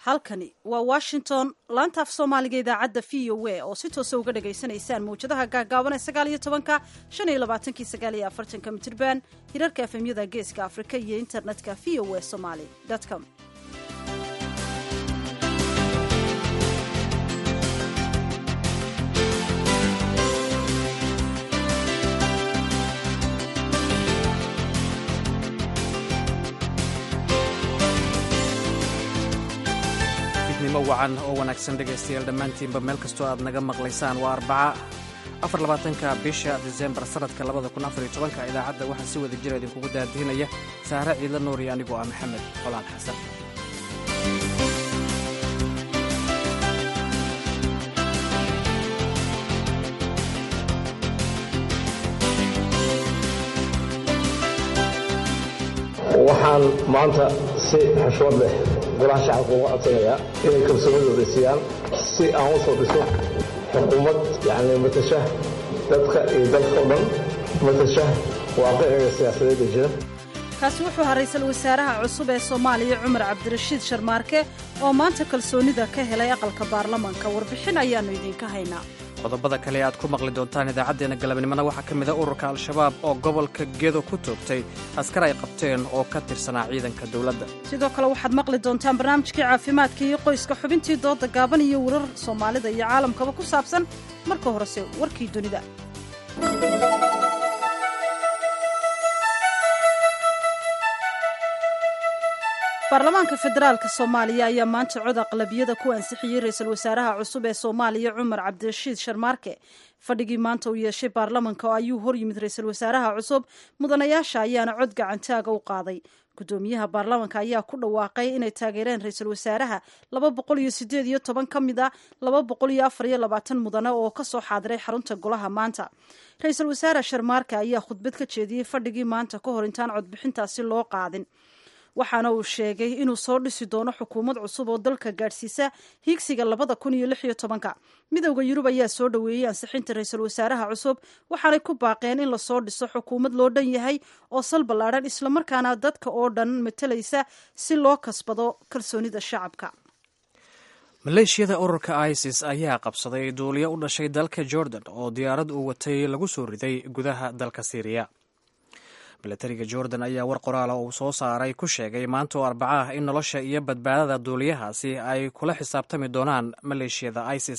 halkani waa washington laanta af soomaaliga idaacadda v o a oo si toosa uga dhagaysanaysaan mawjadaha gaagaaban ee sagaal iyo tobanka shan iyo labaatankii sagaal iyo afartanka mitirban hirarka efemyada geeska afrika iyo internetka v o a somaly com wacan oo wanaagsan dhegaystayaal dhammaantiinba meel kastoo aad naga maqlaysaan waa arbaca afarlabaatanka bisha disembar sanadka labada kun afariyo tobanka idaacadda waxaa si wada jira idinkugu daadihinaya saare ciidla nuur iyo anigoo ah maxamed colaan xasan waxaan maanta si xushmad leh golaha shacabka uga codsanayaa inay kalsoonidooda siiyaan si aan u soo dhiso xukuumad yani matasha dadka iyo dalka o dhan matasha waaqiciga siyaasadeeda jira kaasi wuxuu ahaa ra-iisul wasaaraha cusub ee soomaaliya cumar cabdirashiid sharmaarke oo maanta kalsoonida ka helay aqalka baarlamaanka warbixin ayaannu idiinka haynaa qodobada kale aad ku maqli doontaan idaacaddeenna galabnimona waxaa ka mid a ururka al-shabaab oo gobolka gedo ku toogtay askar ay qabteen oo ka tirsanaa ciidanka dowladda sidoo kale waxaad maqli doontaan barnaamijkii caafimaadka iyo qoyska xubintii dooda gaaban iyo warar soomaalida iyo caalamkaba ku saabsan marka horese warkii dunida baarlamaanka federaalka soomaaliya ayaa maanta cod aqlabiyada ku ansixiyey ra-iisul wasaaraha cusub ee soomaaliya cumar cabdirashiid sharmaarke fadhigii maanta uu yeeshay baarlamanka oo ayuu hor yimid ra-iisul wasaaraha cusub mudanayaasha ayaana cod gacantaaga u qaaday gudoomiyaha baarlamanka ayaa ku dhawaaqay inay taageereen ra-iisul wasaaraha laba boqol iyo sideed iyo toban ka mid a laba boqol iyo afar iyo labaatan mudane oo kasoo xaadiray xarunta golaha maanta ra-iisul wasaare sharmaarke ayaa khudbad ka jeediyey fadhigii maanta ka hor intaan codbixintaasi loo qaadin waxaana uu sheegay inuu soo dhisi doono xukuumad cusub oo dalka gaadhsiisa hiigsiga labada kun iyo lix iyo tobanka midowda yurub ayaa soo dhoweeyey ansixinta ra-iisul wasaaraha cusub waxaanay ku baaqeen in lasoo dhiso xukuumad loo dhan yahay oo sal ballaadhan islamarkaana dadka oo dhan matalaysa si loo kasbado kalsoonida shacabka maleeshiyada ururka isis ayaa qabsaday duuliyo u dhashay dalka jordan oo diyaarad uu watay lagu soo riday gudaha dalka syriya milatariga jordan ayaa war qoraala uu soo saaray ku sheegay maanta oo arbaca ah in nolosha iyo badbaadada duuliyahaasi ay kula xisaabtami doonaan maleeshiyada isis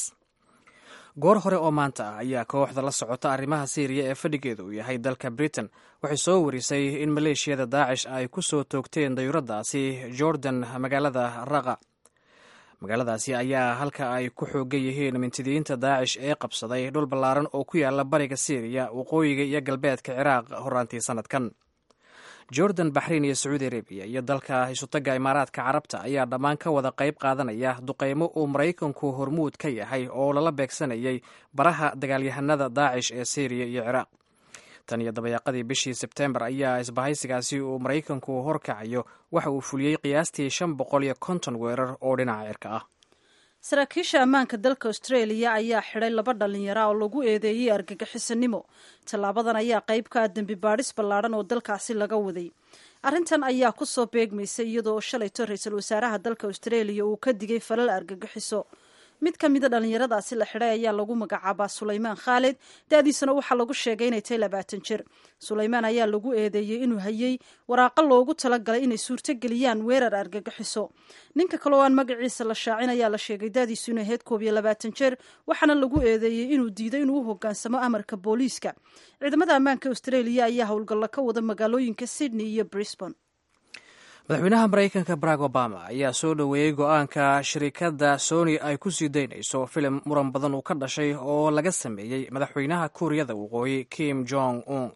goor hore oo maanta ah ayaa kooxda la socota arrimaha syriya ee fadhigeeda uu yahay dalka britain waxay soo warisay in maleeshiyada daacish ay ku soo toogteen dayuuradaasi jordan magaalada raqa magaaladaasi ayaa halka ay ku xoogan yihiin mintidiyiinta daacish ee qabsaday dhul ballaaran oo ku yaala bariga syriya waqooyiga iyo galbeedka ciraaq horaantii sanadkan jordan baxrain iyo sacuudi arabiya iyo dalka isutagga imaaraadka carabta ayaa dhammaan ka wada qayb qaadanaya duqaymo uu maraykanku hormuud ka yahay oo lala beegsanayay baraha dagaalyahanada daacish ee syriya iyo ciraaq tan iyo dabayaaqadii bishii sebtembar ayaa isbahaysigaasi uu maraykanku horkacayo waxa uu fuliyey qiyaastii shan boqol iyo konton weerar oo dhinaca cirka ah saraakiisha ammaanka dalka australia ayaa xidhay laba dhallinyara oo lagu eedeeyey argagixisanimo tallaabadan ayaa qayb ka ah dembi baadhis ballaadhan oo dalkaasi laga waday arrintan ayaa ku soo beegmaysay iyadoo shalayto ra-iisul wasaaraha dalka australia uu ka digay falal argagixiso mid ka mida dhallinyaradaasi la xidhay ayaa lagu magacaabaa sulaymaan khaalid da-diisana waxaa lagu sheegay inay tahay labaatan jir sulaymaan ayaa lagu eedeeyey inuu hayey waraaqo loogu talagalay inay suurtogeliyaan weerar argagixiso ninka kale oo aan magaciisa la shaacin ayaa la sheegay da-diisu inay ahayd koob iyo labaatan jir waxaana lagu eedeeyey inuu diiday inuu u hogaansamo amarka booliiska ciidamada ammaanka australia ayaa howlgallo ka wada magaalooyinka sydney iyo brisbane madaxweynaha maraykanka barack obama ayaa soo dhoweeyey go-aanka shirikadda sony ay ku sii daynayso filim muran badan uu ka dhashay oo laga sameeyey madaxweynaha kuuriyada waqooyi kim jong un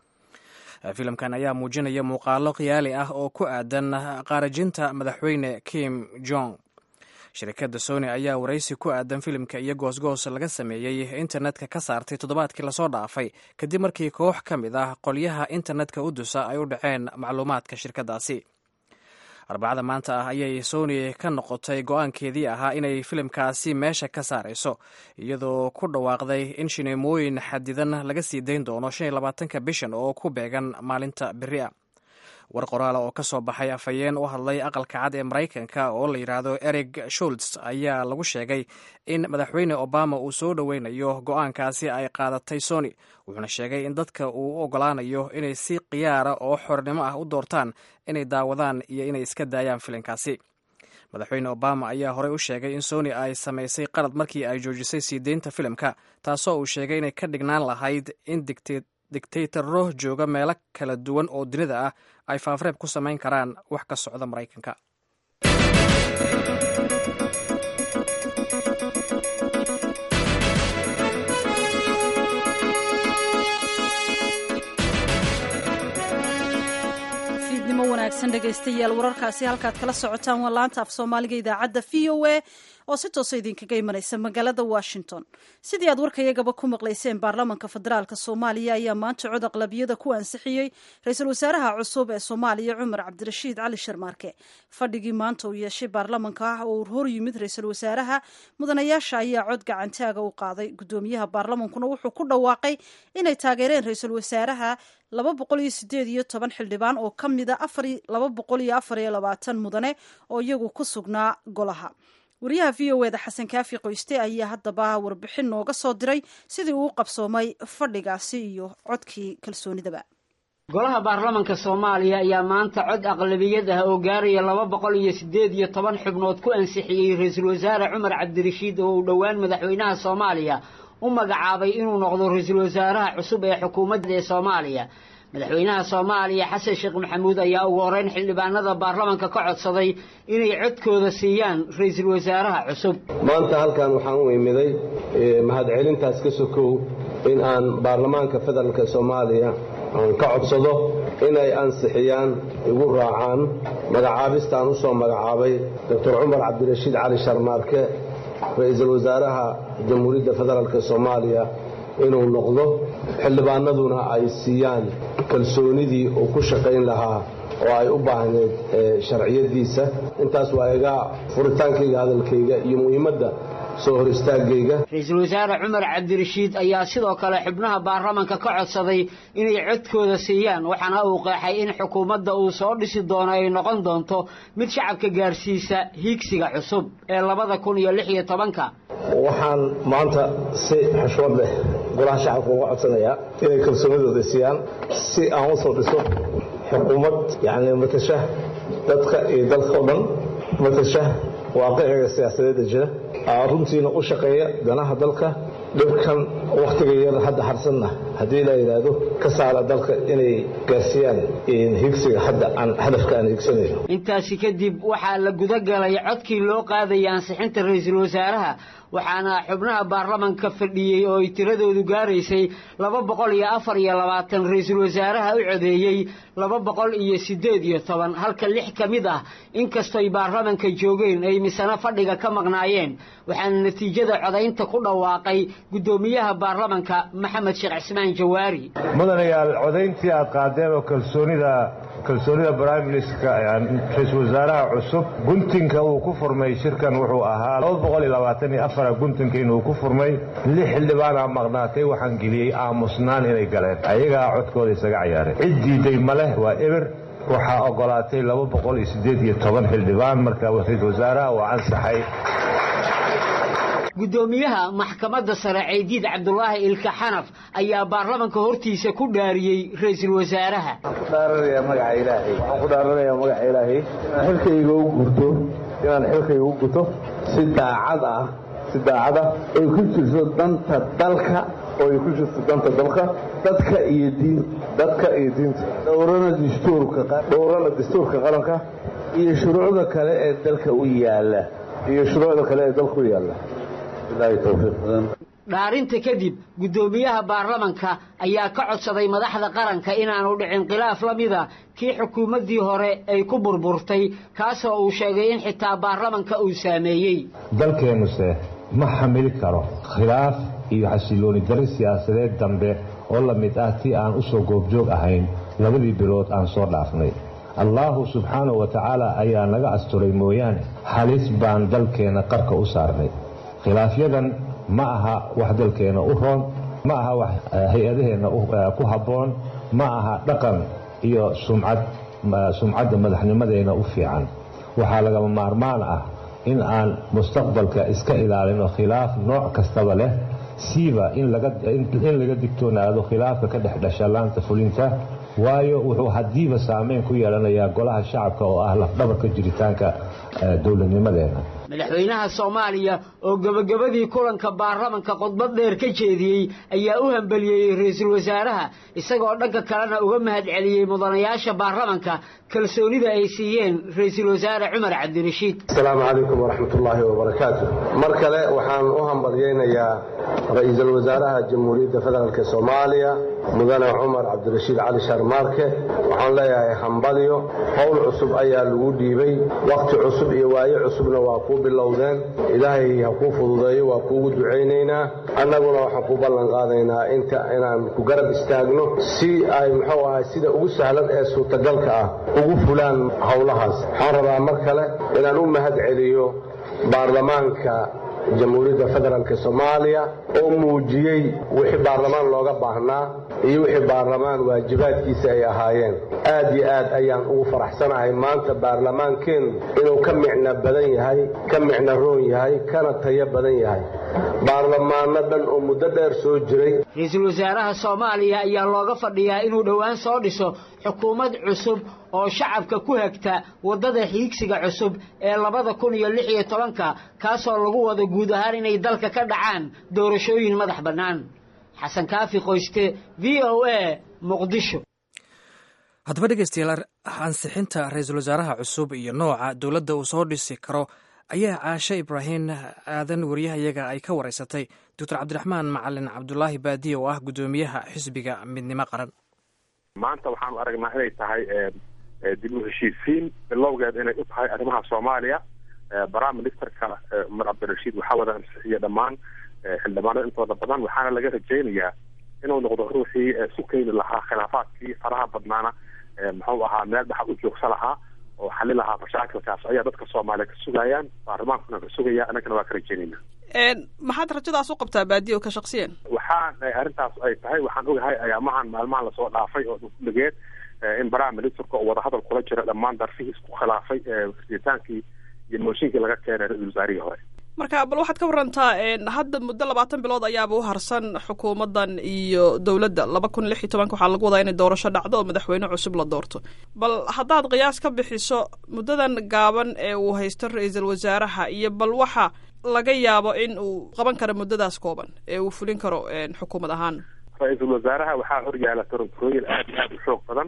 filimkan ayaa muujinaya muuqaalo khiyaali ah oo ku aadan qaarajinta madaxweyne kim jong shirikadda sony ayaa waraysi ku aadan filimka iyo goosgoos laga sameeyey internetka ka saartay toddobaadkii lasoo dhaafay kadib markii koox ka mid ah qolyaha internetka u dusa ay u dhaceen macluumaadka shirkaddaasi arbacada maanta ah ayay sony ka noqotay go-aankeedii ahaa inay filimkaasi meesha ka saarayso iyadoo ku dhawaaqday in shineemooyin xadidan laga sii dayn doono shan iyo labaatanka bishan oo ku beegan maalinta beri a war qoraala oo ka soo baxay afhayeen u hadlay aqalka cad ee maraykanka oo la yidhaahdo erig shults ayaa lagu sheegay in madaxweyne obama uu soo dhoweynayo go-aankaasi ay qaadatay sony wuxuuna sheegay in dadka uu u ogolaanayo inay si khiyaara oo xornimo ah u doortaan inay daawadaan iyo inay iska daayaan filinkaasi madaxweyne obama ayaa horey u sheegay in sony ay samaysay qalad markii ay joojisay sii deynta filimka taasoo uu sheegay inay ka dhignaan lahayd in digtaytaro jooga meelo kala duwan oo dunida ah ay faafreeb ku samayn karaan wax ka socda maraykanka fiidnimo wanaagsan dhegaystayaal wararkaasi halkaad kala socotaan waa laanta af soomaaliga idaacadda v o a oo si toosa idinkaga imanaysa magaalada washington sidii aad warkayagaba ku maqlayseen baarlamanka federaalk soomaaliya ayaa maanta cod aqlabiyada ku ansixiyey ra-iisul wasaaraha cusub ee soomaaliya cumar cabdirashiid cali sharmaarke fadhigii maanta uu yeeshay baarlamanka ah oo uu hor yimid ra-iisul wasaaraha mudanayaasha ayaa cod gacantaaga u qaaday gudoomiyaha baarlamankuna wuxuu ku dhawaaqay inay taageereen ra-iisul wasaaraha laba boqol iyo sideed iyo toban xildhibaan oo ka mida laba boqol iyo afar iyo labaatan mudane oo iyagu ku sugnaa golaha wariyaha v o eda xasan kaafi qoyste ayaa haddaba warbixin nooga soo diray sidii uu qabsoomay fadhigaasi iyo codkii kalsoonidaba golaha baarlamanka soomaaliya ayaa maanta cod aqlabiyad ah oo gaaraya laba boqol iyo siddeed iyo toban xubnood ku ansixiyey ra-iisul wasaare cumar cabdirashiid oo uu dhowaan madaxweynaha soomaaliya u magacaabay inuu noqdo ra-iisul wasaaraha cusub ee xukuumadda ee soomaaliya madaxweynaha soomaaliya xasan sheekh maxamuud ayaa ugu horeyn xildhibaanada baarlamanka ka codsaday inay codkooda siiyaan ra-iisul wasaaraha cusub maanta halkan waxaan u imiday mahadcelintaas ka sokow in aan baarlamaanka federaalka soomaaliya aan ka codsado inay ansixiyaan igu raacaan magacaabistaan u soo magacaabay doctor cumar cabdirashiid cali sharmaarke ra-iisul wasaaraha jamhuuriyadda federaalk soomaaliya inuu noqdo xildhibaanaduna ay siiyaan kalsoonidii uu ku shaqayn lahaa oo ay u baahneed sharciyadiisa intaas waa iga furitaankayga hadalkayga iyo muhiimadda soo hor istaagayga ra-iisul wasaare cumar cabdirashiid ayaa sidoo kale xubnaha baarlamanka ka codsaday inay codkooda siiyaan waxaana uu qeexay in xukuumadda uu soo dhisi doono ay noqon doonto mid shacabka gaarsiisa hiigsiga cusub ee labada kun iyo lix iyo tobanka waxaan maanta si xushmad leh golaha shacabka uga codsanayaa inay kalsoonidooda siiyaan si aan u soo dhiso xukuumad yacni matasha dadka iyo dalka o dhan matasha waaqiciga siyaasadeedda jira runtiina u shaqeeya danaha dalka dhibkan wakhtiga yar hadda harsanna haddii la yidhaahdo ka saara dalka inay gaarsiiyaan higsiga hadda aan hadafka aan higsanayno intaasi kadib waxaa la guda galay codkii loo qaadaya ansixinta ra-iisul wasaaraha waxaana xubnaha baarlamanka fadhiyey oo ay tiradoodu gaaraysay laba boqol iyo afar iyo labaatan ra-iisul wasaaraha u codeeyey laba boqol iyo siddeed iyo toban halka lix ka mid ah inkastoy baarlamanka joogeen ay misano fadhiga ka maqnaayeen waxaana natiijada codaynta ku dhawaaqay guddoomiyaha baarlamanka maxamed sheekh cismaan jawaari mudanayaal codayntii aad qaadeen oo kalsoonida kalsoonida briministka ra-iisul wasaaraha cusub guntinka uu ku furmay shirkan wuxuu ahaa afar guntinka inuu ku furmay lix xildhibaana maqnaatay waxaan geliyey aamusnaan inay galeen ayagaa codkooda isaga cayaareen cid diiday ma leh waa eber waxaa ogolaatay xildhibaan marka ra-iisul wasaaraha waa ansaxay guddoomiyaha maxkamadda sare ceydiid cabdulaahi ilka xanaf ayaa baarlamanka hortiisa ku dhaariyey ra-iisul wasaaraha waxaan ku dhaaranayaa magaca ilaahay inaan xilkayga u gurto inaan xilkayga u guto si daacad ah si daacad ah oy ku jirto danta dalka oo ay ku jirto danta dalka dadka iyo diin dadka iyo diinta dhowrana dastuurka dhowrana dastuurka qaranka iyo shuruucda kale ee dalka u yaala iyo shuruucda kale ee dalka u yaala dhaarinta kadib guddoomiyaha baarlamanka ayaa ka codsaday madaxda qaranka inaanu dhicin khilaaf la mida kii xukuumaddii hore ay ku burburtay kaasoo uu sheegay in xitaa baarlamanka uu saameeyey dalkeennuse ma xamili karo khilaaf iyo xasilooni darri siyaasadeed dambe oo la mid ah tii aan u soo goobjoog ahayn labadii bilood aan soo dhaafnay allaahu subxaanahu wa tacaala ayaa naga asturay mooyaane halis baan dalkeenna qarka u saarnay khilaafyadan ma aha wax dalkeenna u roon ma aha wax hay-adaheenna ku habboon ma aha dhaqan iyo sumcad sumcadda madaxnimadeena u fiican waxaa lagama maarmaan ah in aan mustaqbalka iska ilaalino khilaaf nooc kastaba leh siiba in laga digtoonaado khilaafka ka dhex dhasha laanta fulinta waayo wuxuu haddiiba saameyn ku yeelanayaa golaha shacabka oo ah lafdhabarka jiritaanka dowladnimadeena madaxweynaha soomaaliya oo gebagabadii kulanka baarlamanka khudbad dheer ka jeediyey ayaa u hambeliyey ra-iisul wasaaraha isagoo dhanka kalena uga mahad celiyey mudanayaasha baarlamanka kalsoonida ay siiyeen ra-iisul wasaare cumar cabdirashiid asalaamu calaykum waraxmat ullaahi wabarakaatu mar kale waxaan u hambalyaynayaa ra-iisul wasaaraha jamhuuriyadda federaalk soomaaliya mudane cumar cabdirashiid cali sharmaarke waxaan leeyahay hambalyo howl cusub ayaa lagu dhiibay wakhti cusub iyo waaye cusubna waa kuu bilowdeen ilaahay ha kuu fududeeyo waa kuugu ducaynaynaa annaguna waxaan ku ballan qaadaynaa inta inaan ku garab istaagno si ay muxuu ahay sida ugu sahlan ee suurtagalka ah ugu fulaan howlahaas waxaan rabaa mar kale inaan u mahad celiyo baarlamaanka jamhuuriyadda federaalk soomaaliya oo muujiyey wixii baarlamaan looga baahnaa iyo wixii baarlamaan waajibaadkiisa ay ahaayeen aad iyo aad ayaan ugu faraxsanahay maanta baarlamaankeennu inuu ka micno badan yahay ka micno roon yahay kana tayo badan yahay baarlamaano dhan oo muddo dheer soo jiray ra-iisul wasaaraha soomaaliya ayaa looga fadhiyaa inuu dhowaan soo dhiso xukuumad cusub oo shacabka ku hagta waddada xiigsiga cusub ee labada kun iyo lix iyo tobanka kaasoo lagu wado guud ahaan inay dalka ka dhacaan doorashooyin madax bannaan xasan kaafi qoyste v o a muqdisho haddaba dhegeystayaal ansixinta ra-iisul wasaaraha cusub iyo nooca dowladda uu soo dhisi karo ayaa caashe ibraahim aadan wariyahayaga ay ka wareysatay doctor cabdiraxmaan macalin cabdulaahi baadiye oo ah guddoomiyaha xisbiga midnimo qaran maanta waxaanu aragnaa inay tahay dib u heshiisiin bilowgeed inay u tahay arrimaha soomaaliya prime ministerka cumar cabdirashiid waxaa wada ansixiya dhammaan xildhibaanada intooda badan waxaana laga rajaynayaa inuu noqdo ruuxii isu keeni lahaa khilaafaadkii faraha badnaana muxuu ahaa meel dhaxa u joogsa lahaa oo xali lahaa mashaakilkaas ayaa dadka soomaaliya ka sugayaan baarlamaankuna ka sugaya annagana waa ka rajaynayna maxaad rajadaas u qabtaa baadiyo ka shaksiyan waxaan arrintaas ay tahay waxaan ogahay ayaamahan maalmahan lasoo dhaafay oo dhuligeed in prime ministerka oo wadahadal kula jira dhammaan darfihii isku khilaafay ritaankii iyo mooshinkii laga keenay ra-isul wasaarihii hore marka bal waxaad ka warantaa hadda muddo labaatan bilood ayaaba u harsan xukuumaddan iyo dowladda laba kun lix iyo tobanka waxaa lagu wadaa inay doorasho dhacdo oo madaxweyne cusub la doorto bal haddaad qiyaas ka bixiso muddadan gaaban ee uu haysto ra-iisul wasaaraha iyo bal waxa laga yaabo in uu qaban karo muddadaas kooban ee uu fulin karo xukuumad ahaan ra-iisul wasaaraha waxaa horyaala taranturooyin aad iyo aad u xoog badan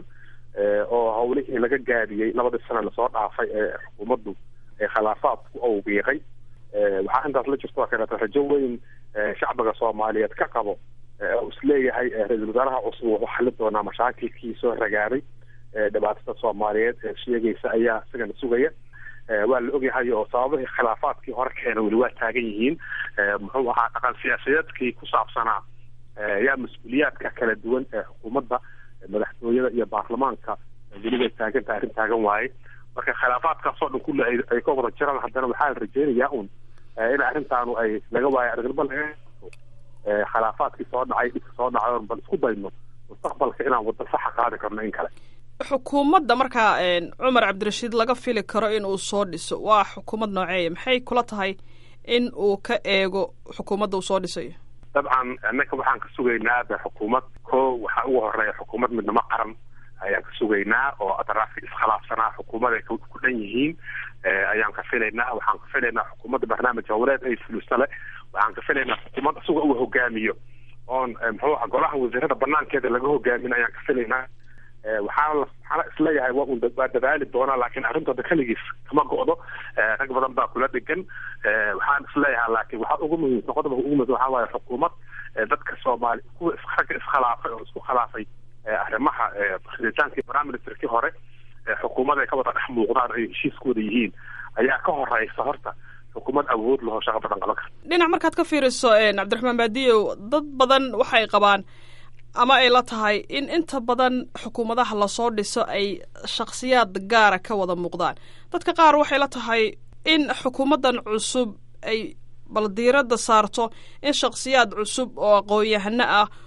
oo howlihii laga gaadiyey labadii sana lasoo dhaafay ee xukuumaddu ee khilaafaadku awbiiqay waxaa intaas la jirto kaleeto rajo weyn shacbiga soomaaliyeed ka qabo oo isleeyahay ra-iisul wasaaraha cusub wuxuu xali doonaa mashaakilkii soo ragaaday dhibaatada soomaaliyeed ee sheegaysa ayaa isagana sugaya waa la ogyahay oo sababihii khilaafaadkii hore keena weli waa taagan yihiin muxuu ahaa dhaqan siyaasadeedkii ku saabsanaa yaa mas-uuliyaadka kala duwan ee xukuumadda madaxtooyada iyo baarlamaanka welibay taagantaha arrin taagan waaye marka khilaafaadkaasoo dhan kulle ay ka wada jiraan haddana waxaa la rajeynayaa un in arrintaanu ay laga waayo arrinba laga khilaafaadkii soo dhacay dhibka soo dhacay bal isku dayno mustaqbalka inaan wadda saxa qaadi karno in kale xukuumadda markaa cumar cabdirashiid laga fili karo in uu soo dhiso waa xukuumad nooceeya maxay kula tahay in uu ka eego xukuumadda uu soo dhisayo dabcan annaka waxaan ka sugaynaa de xukuumad ko waxaa ugu horeeya xukuumad midnimo qaran ayaan ka sugaynaa oo adraafki iskhilaafsanaa xukuumad ay ku dhan yihiin ayaan ka filaynaa waxaan ka filaynaa xukuumadda barnaamij howleed ay fuliso le waxaan ka filaynaa xukuumad isaga uu hogaamiyo oon muxuu aha golaha wasiirada banaankeeda laga hogaamin ayaan ka filaynaa waxaana waxaana isleeyahay waa un waa dadaali doonaa laakiin arrintooda keligiis kama go'do rag badan baa kula dhegan waxaan isleeyahay laakiin waxaa ugu muhiimsan qodobka ugu muhiimsan waxaa waaye xukuumad dadka soomaali kuwa ragga iskhilaafay oo isku khilaafay arrimaha ritaankii prime ministerkii hore xukuumad ay ka wada dhex muuqdaan ay heshiiskooda yihiin ayaa ka horeysa horta xukuumad awood laho shaqo badan qaban karta dhinac markaad ka fiiriso cabdiraxmaan baadiyow dad badan waxay qabaan ama ay la tahay in inta badan xukuumadaha lasoo dhiso ay shakhsiyaad gaara ka wada muuqdaan dadka qaar waxay la tahay in xukuumaddan cusub ay bal diiradda saarto in shakhsiyaad cusub oo aqoon-yahano ah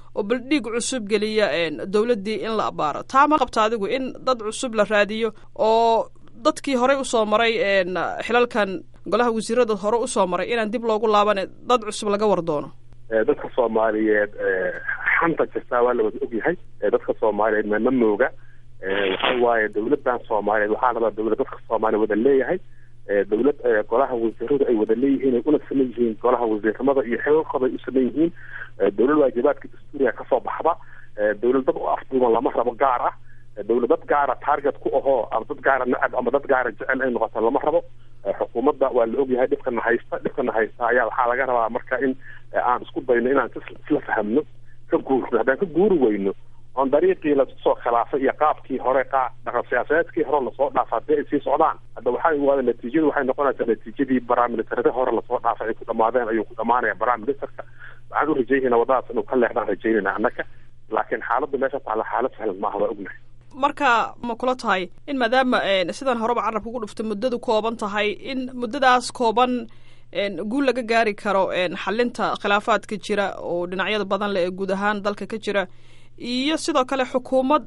oo bal dhiig cusub geliya dowladdii in la abaaro taa ma qabta adigu in dad cusub la raadiyo oo dadkii horey usoo maray xilalkan golaha wasiirada hore usoo maray inaan dib loogu laabane dad cusub laga war doono dadka soomaaliyeed xanta jirtaa waa la wada ogyahay dadka soomaaliyeed ma mooga waxa waaye dawladan soomaaliyeed waxaa rabaa dawlad dadka soomaaliya wada leeyahay dawlad golaha wasiiradu ay wada leeyihiin ay una saman yihiin golaha wasiiramada iyo xilalkooda ay u saman yihiin dawlad waajibaadka dastuuriga kasoo baxda dawlad dad u afduuban lama rabo gaar ah dawlad dad gaara target ku ahoo ama dad gaara nacab ama dad gaara jecel ay noqoto lama rabo xukuumadda waa la ogyahay dhibkana haysta dhibkana haysta ayaa waxaa laga rabaa marka in aan isku dayno inaan isla fahamno ka guurno haddaan ka guuri weyno oon dariiqii lasoo khilaafay iyo qaabkii hore qa dhaqan siyaasadeedkii hore lasoo dhaafa haddii ay sii socdaan hadda waxay waada natiijadu waxay noqonaysaa natiijadii baramilitarada hore lasoo dhaafay ay ku dhamaadeen ayuu ku dhamaanaya baramilitarka waxaan u rajaynayna wadadaas inuu ka leexdaan rajaynayna annaka laakiin xaaladdu meesha taalla xaalad sahlan maaha waa ognahay marka ma kula tahay in maadaama sidan horeba carabka ku dhuftay muddadu kooban tahay in muddadaas kooban guul laga gaari karo xalinta khilaafaadka jira oo dhinacyada badan leh ee guud ahaan dalka ka jira iyo sidoo kale xukuumad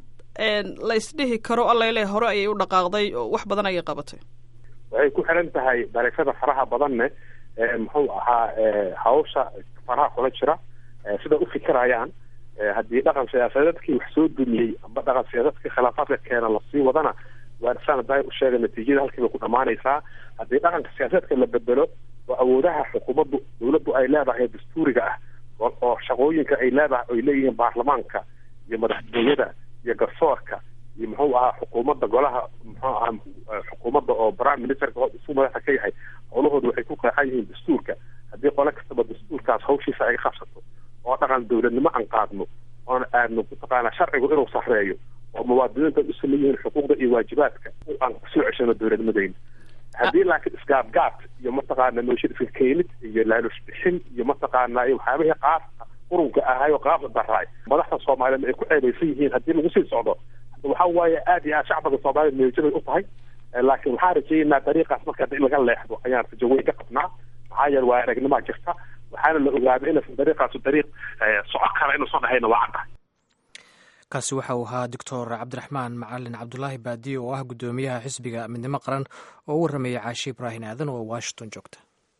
la isdhihi karo allayle hore ayay u dhaqaaqday oo wax badan ayay qabatay waxay ku xiran tahay dariifada faraha badanne muxuu ahaa hawsha faraha kula jira sida u fikirayaan haddii dhaqan siyaasadeedkii wax soo dumiyey amba dhaqan siyaasaedkii khilaafaadka keena lasii wadana waa saan daay u sheegay natiijada halkiiba ku dhamaanaysaa haddii dhaqanka siyaasaedka la bedelo oo awoodaha xukuumaddu dawladdu ay leedahay dastuuriga ah oo shaqooyinka ay leedahay ay leeyihiin baarlamaanka iyo madaxtooyada iyo garsoorka iyo muxuu ahaa xukuumadda golaha muxuu ahaa xukuumadda oo prime ministerka isu madaxa ka yahay howlahooda waxay ku qeexan yihiin dastuurka haddii qole kastaba dastuurkaas hawshiisa ay qabsato oo dhaqan dawladnimo aan qaadno oon aadno mataqaanaa sharcigu inuu sarreeyo oo muwaadiniinta u saman yihiin xuquuqda iyo waajibaadka aan kusoo ceshano dawladnimadeyna haddii laakiin isgaabgaab iyo mataqaana nooshid iska keenid iyo laalush bixin iyo mataqaana waxyaabihii qaabka qurunka ahay oo qaabka daraay madaxda soomaaliyeed ay ku ceebaysan yihiin haddii lagu sii socdo waxa waaye aad iyo aad shacbiga soomaaliyeed meejabay u tahay laakiin waxaan rajaynaa dariiqaas marka in laga leexdo ayaan rajo weyn ka qabnaa maxaa yeele waa aragnimaa jirta waxaana la ogaaday inaysan dariiqaasu dariiq soco kara inuusan dhahayna waa caddahay kaasi waxa uu ahaa doctor cabdiraxmaan macalin cabdulaahi baadiye oo ah guddoomiyaha xisbiga midnimo qaran oo u warramaya caashi ibraahin aadan oo washington joogta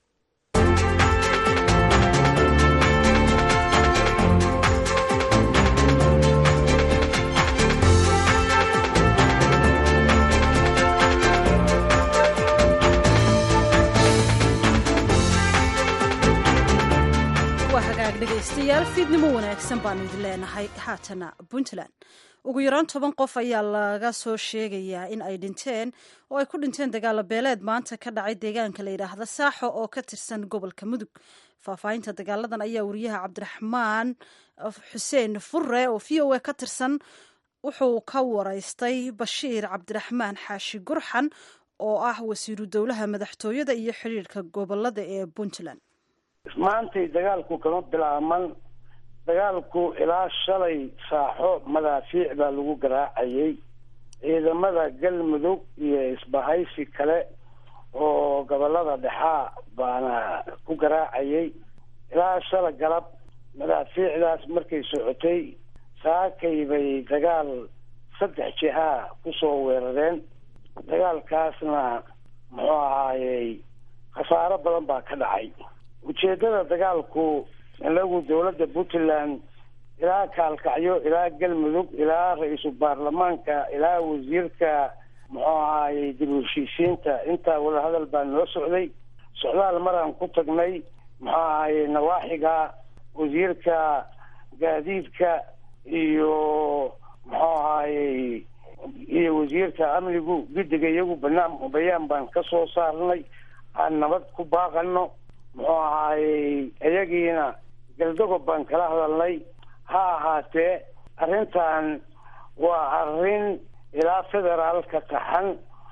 dhegeystayaal fiidnimo wanaagsan baanu idin leenahay haatana puntland ugu yaraan toban qof ayaa laga soo sheegayaa in ay dhinteen oo ay ku dhinteen dagaalo beeleed maanta ka dhacay deegaanka la yidhaahda saaxo oo ka tirsan gobolka mudug faahfaahinta dagaaladan ayaa wariyaha cabdiraxmaan xuseen furre oo v o a ka tirsan wuxuu ka waraystay bashiir cabdiraxmaan xaashi gurxan oo ah wasiiru dowlaha madaxtooyada iyo xidhiirka gobolada ee puntland maantay dagaalku kama bilaaban dagaalku ilaa shalay saaxo madaafiic baa lagu garaacayay ciidamada galmudug iyo isbahaysi kale oo gobolada dhexaa baana ku garaacayay ilaa shala galab madaafiicdaas markay socotay saakay bay dagaal saddex jihaa kusoo weerareen dagaalkaasna muxuu ahaayey khasaaro badan baa ka dhacay ujeedada dagaalku inagu dowladda puntland ilaa kaalkacyo ilaa galmudug ilaa ra-iisul baarlamaanka ilaa wasiirka muxuu ahaayey dib u heshiisiinta intaa wadahadal baa noo socday socdaal maraan ku tagnay muxuu ahaayey nawaaxiga wasiirka gaadiidka iyo muxuu ahaayey iyo wasiirka amnigu guddiga iyagu banaan bayaan baan ka soo saarnay aan nabad ku baaqano muxuu ahaayey iyagiina galdagob baan kala hadalnay ha ahaatee arrintan waa arrin ilaa federaalka taxan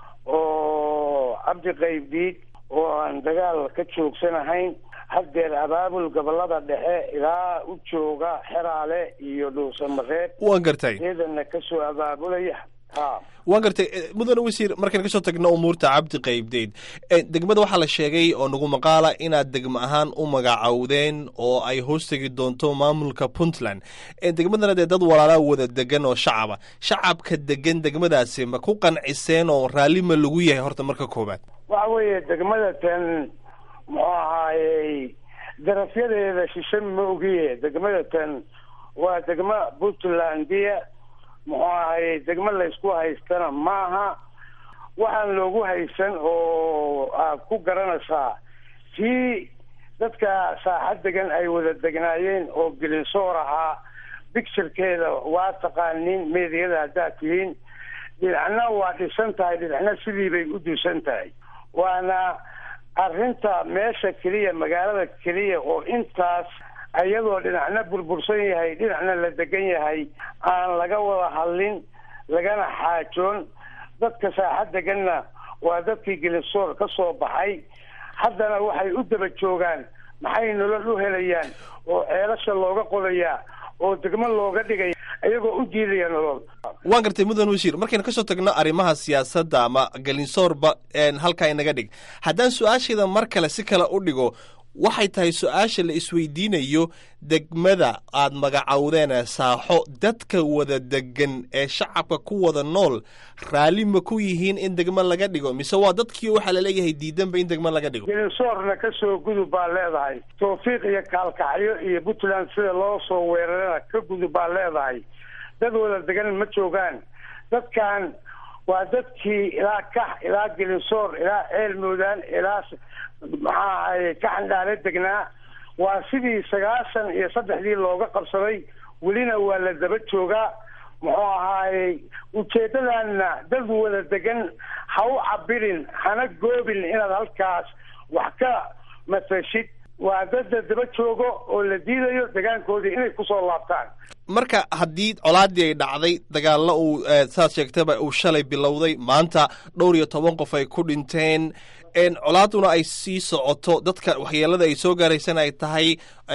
oo cabdi qaybdiid oo aan dagaal ka joogsanahayn haddeer abaabul gobolada dhexe ilaa u jooga xeraale iyo dhuusamareeb waan gartay ciidanna kasoo abaabulaya waan gartay mudane wasiir markaan kasoo tagno umuurta cabdi qaybdeyd degmada waxaa la sheegay oo nagu maqaala inaad degmo ahaan u magacowdeen oo ay hoostegi doonto maamulka puntland degmadana dee dad walaalaa wada degan oo shacaba shacabka degan degmadaasi ma ku qanciseen oo raalli ma lagu yahay horta marka koowaad waxa weeye degmada tan muxuu ahaayey darafyadeeda shishe ma ogiye degmada tan waa degmo puntlandiya muxuu ahaye degmo laysku haystana maaha waxaan loogu haysan oo aad ku garanaysaa tii dadka saaxad degan ay wada degnaayeen oo gelinsoor ahaa bicturekeeda waa taqaanin meediyada haddaad tihiin dhinacna waa dhisan tahay dhinacna sidii bay u duusan tahay waana arrinta meesha keliya magaalada keliya oo intaas iyadoo dhinacna burbursan yahay dhinacna la degan yahay aan laga wada hadlin lagana xaajoon dadka saaxad deganna waa dadkii gelisoor ka soo baxay haddana waxay u daba joogaan maxay nolol u helayaan oo ceelasha looga qodayaa oo degmo looga dhigaya iyagoo u diidaya nolol waan gartay mudan wasiir markaynu kasoo tagno arrimaha siyaasadda ama galinsoorba halkaa inaga dhig haddaan su-aashayda mar kale si kale u dhigo waxay tahay su-aasha la isweydiinayo degmada aad magacowdeen saaxo dadka wada degan ee shacabka ku wada nool raalli ma ku yihiin in degmo laga dhigo mise waa dadkii waxaa laleeyahay diidanba in degmo laga dhigo gelinsoorna kasoo gudub baa leedahay tawfiiq iyo kaalkacyo iyo puntland sida loo soo weerarana ka gudub baa leedahay dad wada degan ma joogaan dadkan waa dadkii ilaa kax ilaa gelinsoor ilaa ceel moodaan ilaa maxaa ahaye kaxandhaale degnaa waa sidii sagaashan iyo saddexdii looga qabsaday welina waa la daba joogaa muxuu ahaayey ujeedadanna dad wada degan ha u cabirin hana goobin inaad halkaas wax ka matashid waa dadda daba joogo oo la diidayo degaankoodii inay kusoo laabtaan marka haddii colaadii ay dhacday dagaallo uu saad sheegtaba uu shalay bilowday maanta dhowr iyo toban qof ay ku dhinteen colaaduna ay sii socoto dadka waxyeelada ay soo gaaraysana ay tahay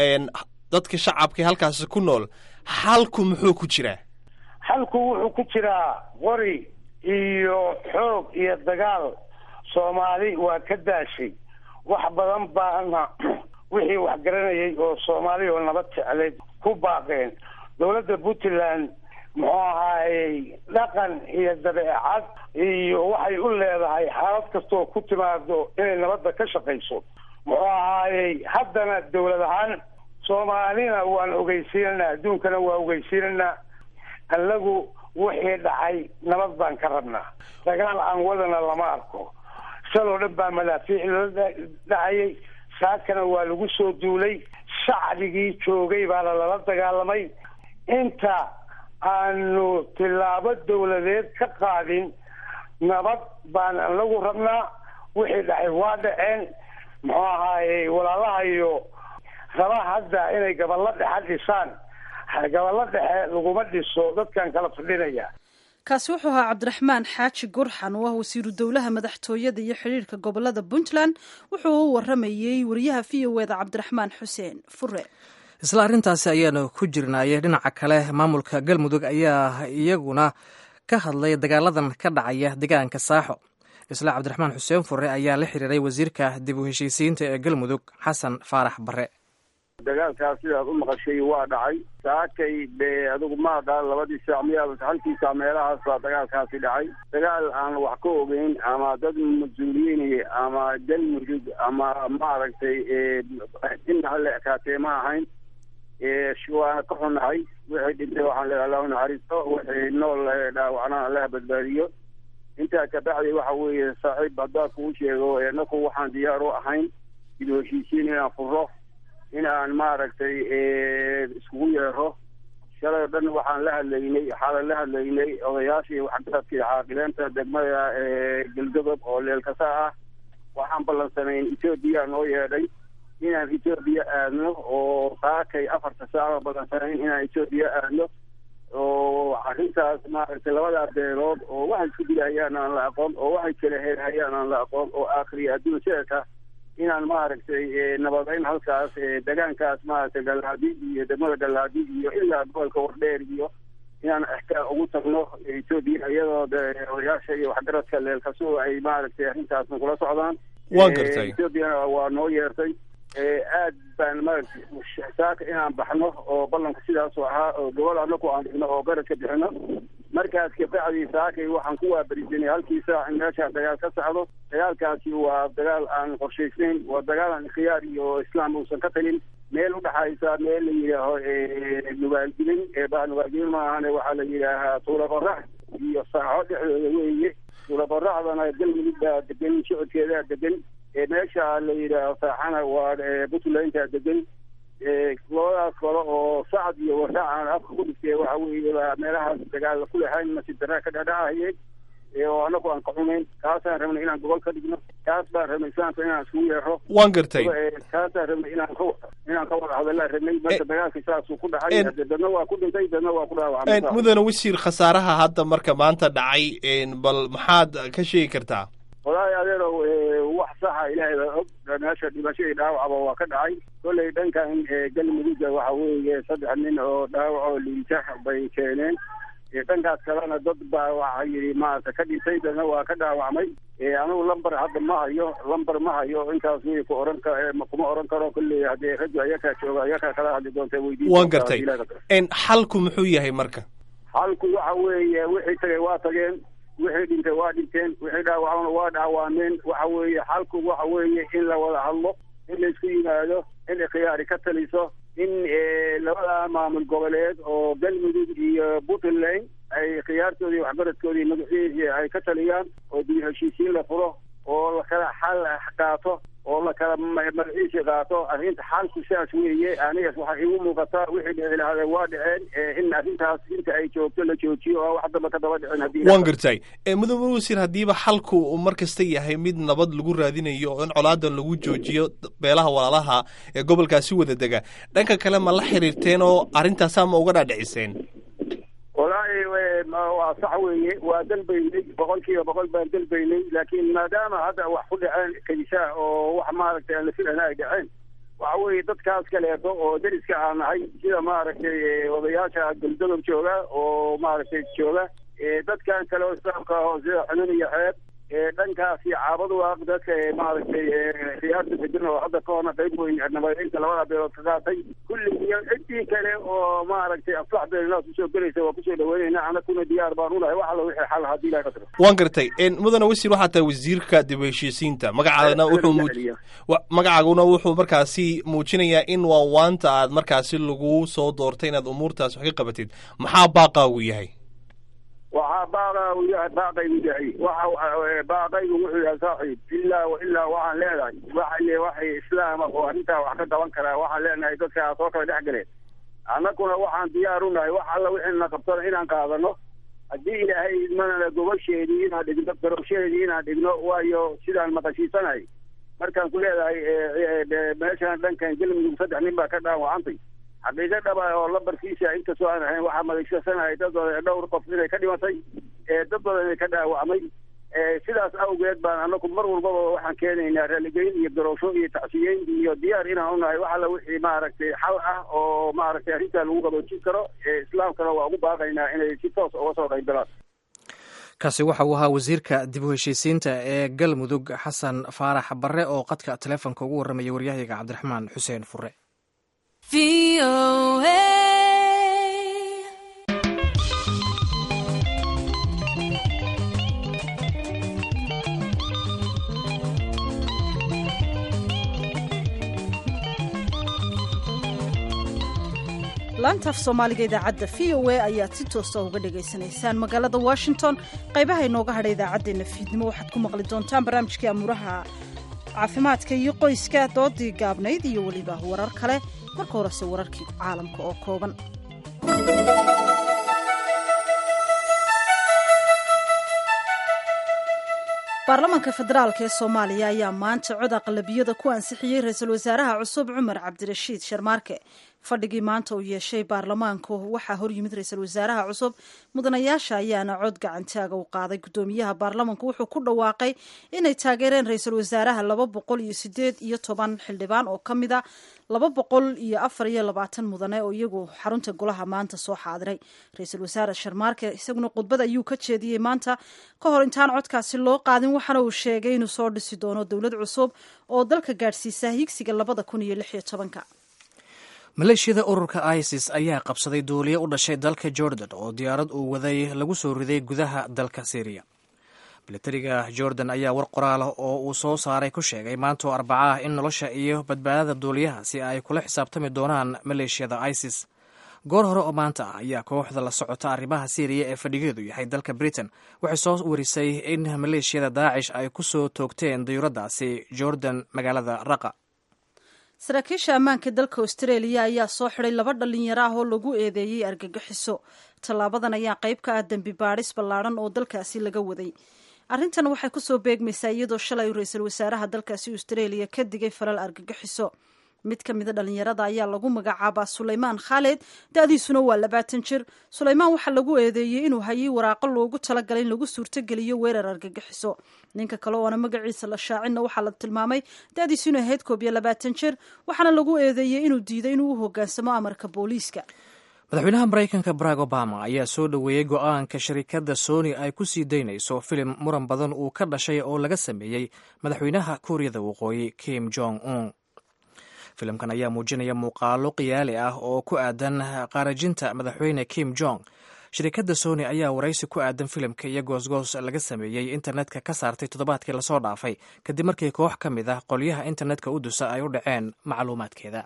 dadka shacabka halkaasi ku nool xalku muxuu ku jiraa xalku wuxuu ku jiraa qori iyo xoog iyo dagaal soomaali waa ka daashay wax badan baana wixii wax garanayay oo soomaali oo nabad jecleed ku baaqeen dowladda puntland muxuu ahaayey dhaqan iyo dabeecad iyo waxay u leedahay xaalad kastoo ku timaado inay nabadda ka shaqayso muxuu ahaayey haddana dowlad ahaan soomaalina waan ogeysiinanaa adduunkana waa ogeysiinanaa annagu wixii dhacay nabad baan ka rabnaa dagaal aan wadana lama arko sidoo dhan baa madaafiic loo dhacayay saakana waa lagu soo duulay shacbigii joogay baana lala dagaalamay inta aanu tillaabo dowladeed ka qaadin nabad baan anagu rabnaa wixii dhacay waa dhaceen muxuu ahaayey walaalaha iyo raba hadda inay gaballo dhexe dhisaan gaballo dhexe laguma dhiso dadkan kala fadhinaya kaasi wuxuu ahaa cabdiraxmaan xaaji gurxan oo ah wasiiru dowlaha madaxtooyada iyo xidhiirka gobolada puntland wuxuu u waramayey wariyaha v o eda cabdiraxmaan xuseen fure isla arrintaasi ayaanu ku jirnaaye dhinaca kale maamulka galmudug ayaa iyaguna ka hadlay dagaaladan ka dhacaya deegaanka saaxo isla cabdiraxmaan xuseen fure ayaa la xiriiray wasiirka dib u heshiisiinta ee galmudug xasan faarax bare dagaalkaas sidaad u maqashay waa dhacay saakay be adigu ma aqaan labadii saac miyaa halkii saac meelahaas baa dagaalkaasi dhacay dagaal aan wax ka ogeyn ama dad mas-uuliyiin ama galmudug ama maaragtay inna hala ekaatee ma ahayn waana ka xunahay wixii dhintay waxaan leedahay allahu naxariisto wixii nool dhaawacna allaha badbaadiyo intaa ka bacdi waxa weeye saaxiib haddaa kuu sheego inaku waxaan diyaar u ahayn dib u heshiisiin inaan furo in aan maaragtay iskugu yeero shalay o dhan waxaan la hadlaynay xaalan la hadlaynay odayaashii waxgaradkii caaqileenta degmada galgadob oo leelkasa ah waxaan ballansanayn etoobiya noo yeedhay inaan etoobiya aadno oo saakay afarta saaco ballansanayn inaan etoobiya aadno oo arrintaas maaragtay labadaa beelood oo waxay isku dilahayaan aan la aqoon oo waxay kala heerhayaan aan la aqoon oo aakhiriya adduun sideeka inaan maaragtay nabadeyn halkaas degaankaas maaragtay galaadi iyo degmada galaadi iyo ilaa gobolka wardheer iyo inaan ixtiraam ugu tagno etoobiya iyadoo de odayaasha iyo waxgaradka leelkasuo ay maaragtay arrintaasna kula socdaan Waan gartay. etoobiyana waa noo yeertay aad baan maaragtay saaka inaan baxno oo ballanku sidaasoo ahaa oo gobol anaku aan dhigno oo garadka bixino markaas kabacdii saakay waxaan ku waaberisanay halkii saac in meeshaa dagaal ka socdo dagaalkaasi waa dagaal aan qorshaysnayn waa dagaal aan khiyaar iyo islaam uusan ka talin meel udhaxaysa meel la yidhaaho nugaalgelin baa nugaalgelin maahane waxaa la yidhaahaa tuula qorax iyo saaxo dhexdooda weeye tuula qoraxdana galmudug baa degan socodkeedaa degan meesha la yidhaaho saaxana waa puntlandtaa degan labadaas kale oo sacad iyo waraac aan afka ku dhigtay waxa weeye baa meelahaas dagaal ku lahayn nasiib darraa ka dhadhacayay oo anagu aan ka xumayn kaasaan rabnay inaan gobol ka dhigno kaas baan rabnay islaamka inaan iskugu yeero waan gartay kaasaan rabnay inaan ka inaan ka wada hadallaan rabnay marka dagaalka saasuu ku dhacay hade dadna waa ku dhintay dadna waa ku dhaawacmay mudane wasiir khasaaraha hadda marka maanta dhacay bal maxaad ka sheegi kartaa wallaahi adeerow wax saxa ilaahay baa og meesha dhimashadii dhaawacba waa ka dhacay kolley dhankan galmudugga waxa weeye saddex nin oo dhaawacoo liita bay keeneen dhankaas kalena dad baa waxa yidhi maarata ka dhintay dadna waa ka dhaawacmay anigu lamber hadda ma hayo lamber ma hayo intaas wey ku oran ka kuma oran karo kolley haddee raggu ayakaa jooga ayakaa kala hadli doonta weydiin waan gartay xalku muxuu yahay marka xalku waxa weeye wixii tagay waa tageen wixii dhintay waa dhinteen wixii dhaawacmana waa dhaawacmeen waxa weeye xalku waxa weeye in la wada hadlo in la isku yimaado in khiyaari ka taliso in labada maamul goboleed oo galmudug iyo puntland ay khiyaartoodii waxbaradkoodii magaciisii ay ka taliyaan oo dib heshiisiin la furo oo la kala xal qaato oo la kala magaciisi qaato arrinta xalku sidaas weeye anigas waxaa igu muuqataa wixii dhici lahaadeen waa dhaceen in arrintaas inta ay joogto la joojiyo oo wax damba ka daba dhicin haddii waan gartay mudane wasiir haddiiba xalku uu mar kasta yahay mid nabad lagu raadinayo oo in colaadan lagu joojiyo beelaha walaalaha ee gobolkaasi wada dega dhanka kale ma la xiriirteen oo arrintaasaa ma uga dhaadhiciseen wallaahi waa sax weeye waa dalbaynay boqol kiiba boqol baan dalbaynay laakiin maadaama hadda wax ku dhaceen kaysaa oo wax maaragtay aan la filana ay dhaceen waxa weeye dadkaas kaleeto oo deriska aan nahay sida maaragtay odayaasha galdodob jooga oo maaragtay jooga dadkan kale oo islaamka ah oo sida xunun iyo xeeb dhankaasi caabadu waa dadka maaragtay khiyaarta degan oo hadda ka horna qayb weyn nabadeynta labada beelood ka qaatay kulli iyo ciddii kale oo maaragtay aflax beelinaas usoo gelaysa waa kusoo dhaweynayna anakuna diyaar baan unahay wax alla wixii xal haddii ilahay qadro waan gartay mudane wasiir waxaa tahay wasiirka dib u heshiisiinta magacaadana wuxuu magacaaguna wuxuu markaasi muujinayaa in waa waanta aad markaasi lagu soo doortay inaad umuurtaas wax ka qabatid maxaa baaqaagu yahay waxaa baaqa yahay baaqaygu yahay waxa baaqaygu wuxuu yahay saaxiib ilaa wa ilaa waxaan leedahay waxa waxay islaama oo arrintaa wax ka qaban karaa waxaan leenahay dadkaa soo kala dhex galeen annaguna waxaan diyaar u nahay wax alla wixii na qabtana inaan qaadano haddii ilaahay idmanana gobasheedii inaan dhigno garowsheedii inaan dhigno waayo sidaan maqashiisanahay markaan ku leedahay meeshaan dhankan galmudug saddex nin baa ka dhaawacantay xaqiiqo dhaba oo lambarkiisa inkastoo aan ahayn waxaa madagsasanahay dad dhowr qof inay ka dhimatay dad badan inay ka dhaawacmay sidaas awgeed baan anagu mar walbaba waxaan keenaynaa raaligelin iyo garowsho iyo tacsiyeyn iyo diyaar inaan unahay wax alla wixii maaragtay xal ah oo maaragtay arrintaa lagu qaboojin karo islaamkana waa ugu baaqaynaa inay si toos uga soo qayb galaan kaasi waxa uu ahaa wasiirka dib u heshiisiinta ee galmudug xasan faarax barre oo qadka taleefonka ugu warramaya waryahayga cabdiraxmaan xuseen fure laantaaf soomaaliga idaacadda v o a ayaad si toosa uga dhagaysanaysaan magaalada washington qaybaha inooga hadha idaacaddeenna fiidnimo waxaad ku maqli doontaan barnaamijkii amuuraha caafimaadka iyo qoyska doodii gaabnayd iyo weliba warar kale marka horese wararkii caalamka oo kooban baarlamaanka federaalk ee soomaaliya ayaa maanta cod aqlabiyada ku ansixiyey ra-iisul wasaaraha cusub cumar cabdirashiid sharmaarke fadhigii maanta uu yeeshay baarlamaanku waxaa horyimid ra-iisul wasaaraha cusub mudanayaasha ayaana cod gacantaaga u qaaday guddoomiyaha baarlamanku wuxuu ku dhawaaqay inay taageereen ra-iisul wasaaraha laba boqol iyo sideed iyo toban xildhibaan oo ka mid a laba boqol iyo afar iyo labaatan mudane oo iyagu xarunta golaha maanta soo xaadiray ra-iisul wasaare sharmaarke isaguna khudbad ayuu ka jeediyey maanta ka hor intaan codkaasi loo qaadin waxaana uu sheegay inuu soo dhisi doono dowlad cusub oo dalka gaadhsiisa higsiga labada kun iyo lix iyo tobanka maleeshiyada ururka isis ayaa qabsaday duuliye u dhashay dalka jordan oo diyaarad uu waday lagu soo riday gudaha dalka syriya milatariga jordan ayaa war qoraalah oo uu soo saaray ku sheegay maantoo arbaca ah in nolosha iyo badbaadada duuliyahaasi ay kula xisaabtami doonaan maleeshiyada isis goor hore oo maanta ah ayaa kooxda la socota arrimaha syriya ee fadhigeedu yahay dalka britain waxay soo warisay in maleeshiyada daacish ay ku soo toogteen dayuuradaasi jordan magaalada raqa saraakiisha ammaanka dalka australia ayaa soo xiday laba dhalinyaro ah oo lagu eedeeyey argagixiso tallaabadan ayaa qayb ka ah dembi baadhis ballaadhan oo dalkaasi laga waday arrintan waxay kusoo beegmaysaa iyadoo shalay ra-iisul wasaaraha dalkaasi australia ka digay falal argagixiso mid ka mida dhalinyarada ayaa lagu magacaabaa sulaymaan khaalid da-diisuna waa labaatan jir sulaymaan waxaa lagu eedeeyey inuu hayay waraaqo loogu talagalay in lagu suurtogeliyo weerar argagixiso ninka kale oona magaciisa la shaacinna waxaa la tilmaamay da-diisu inay ahayd koob iyo labaatan jir waxaana lagu eedeeyey inuu diiday inuu u hogaansamo amarka booliiska madaxweynaha maraykanka barack obama ayaa soo dhoweeyey go-aanka sharikadda sony ay ku sii daynayso filim muran badan uu ka dhashay oo laga sameeyey madaxweynaha kuuriyada waqooyi kim jong un filimkan ayaa muujinaya muuqaalo qiyaali ah oo ku aadan qaarajinta madaxweyne kim jong shirikadda sony ayaa waraysi ku aadan filimka iyo goosgoos laga sameeyey internetka ka saartay toddobaadkii lasoo dhaafay kadib markii koox ka mid ah qolyaha internetka u dusa ay u dhaceen macluumaadkeeda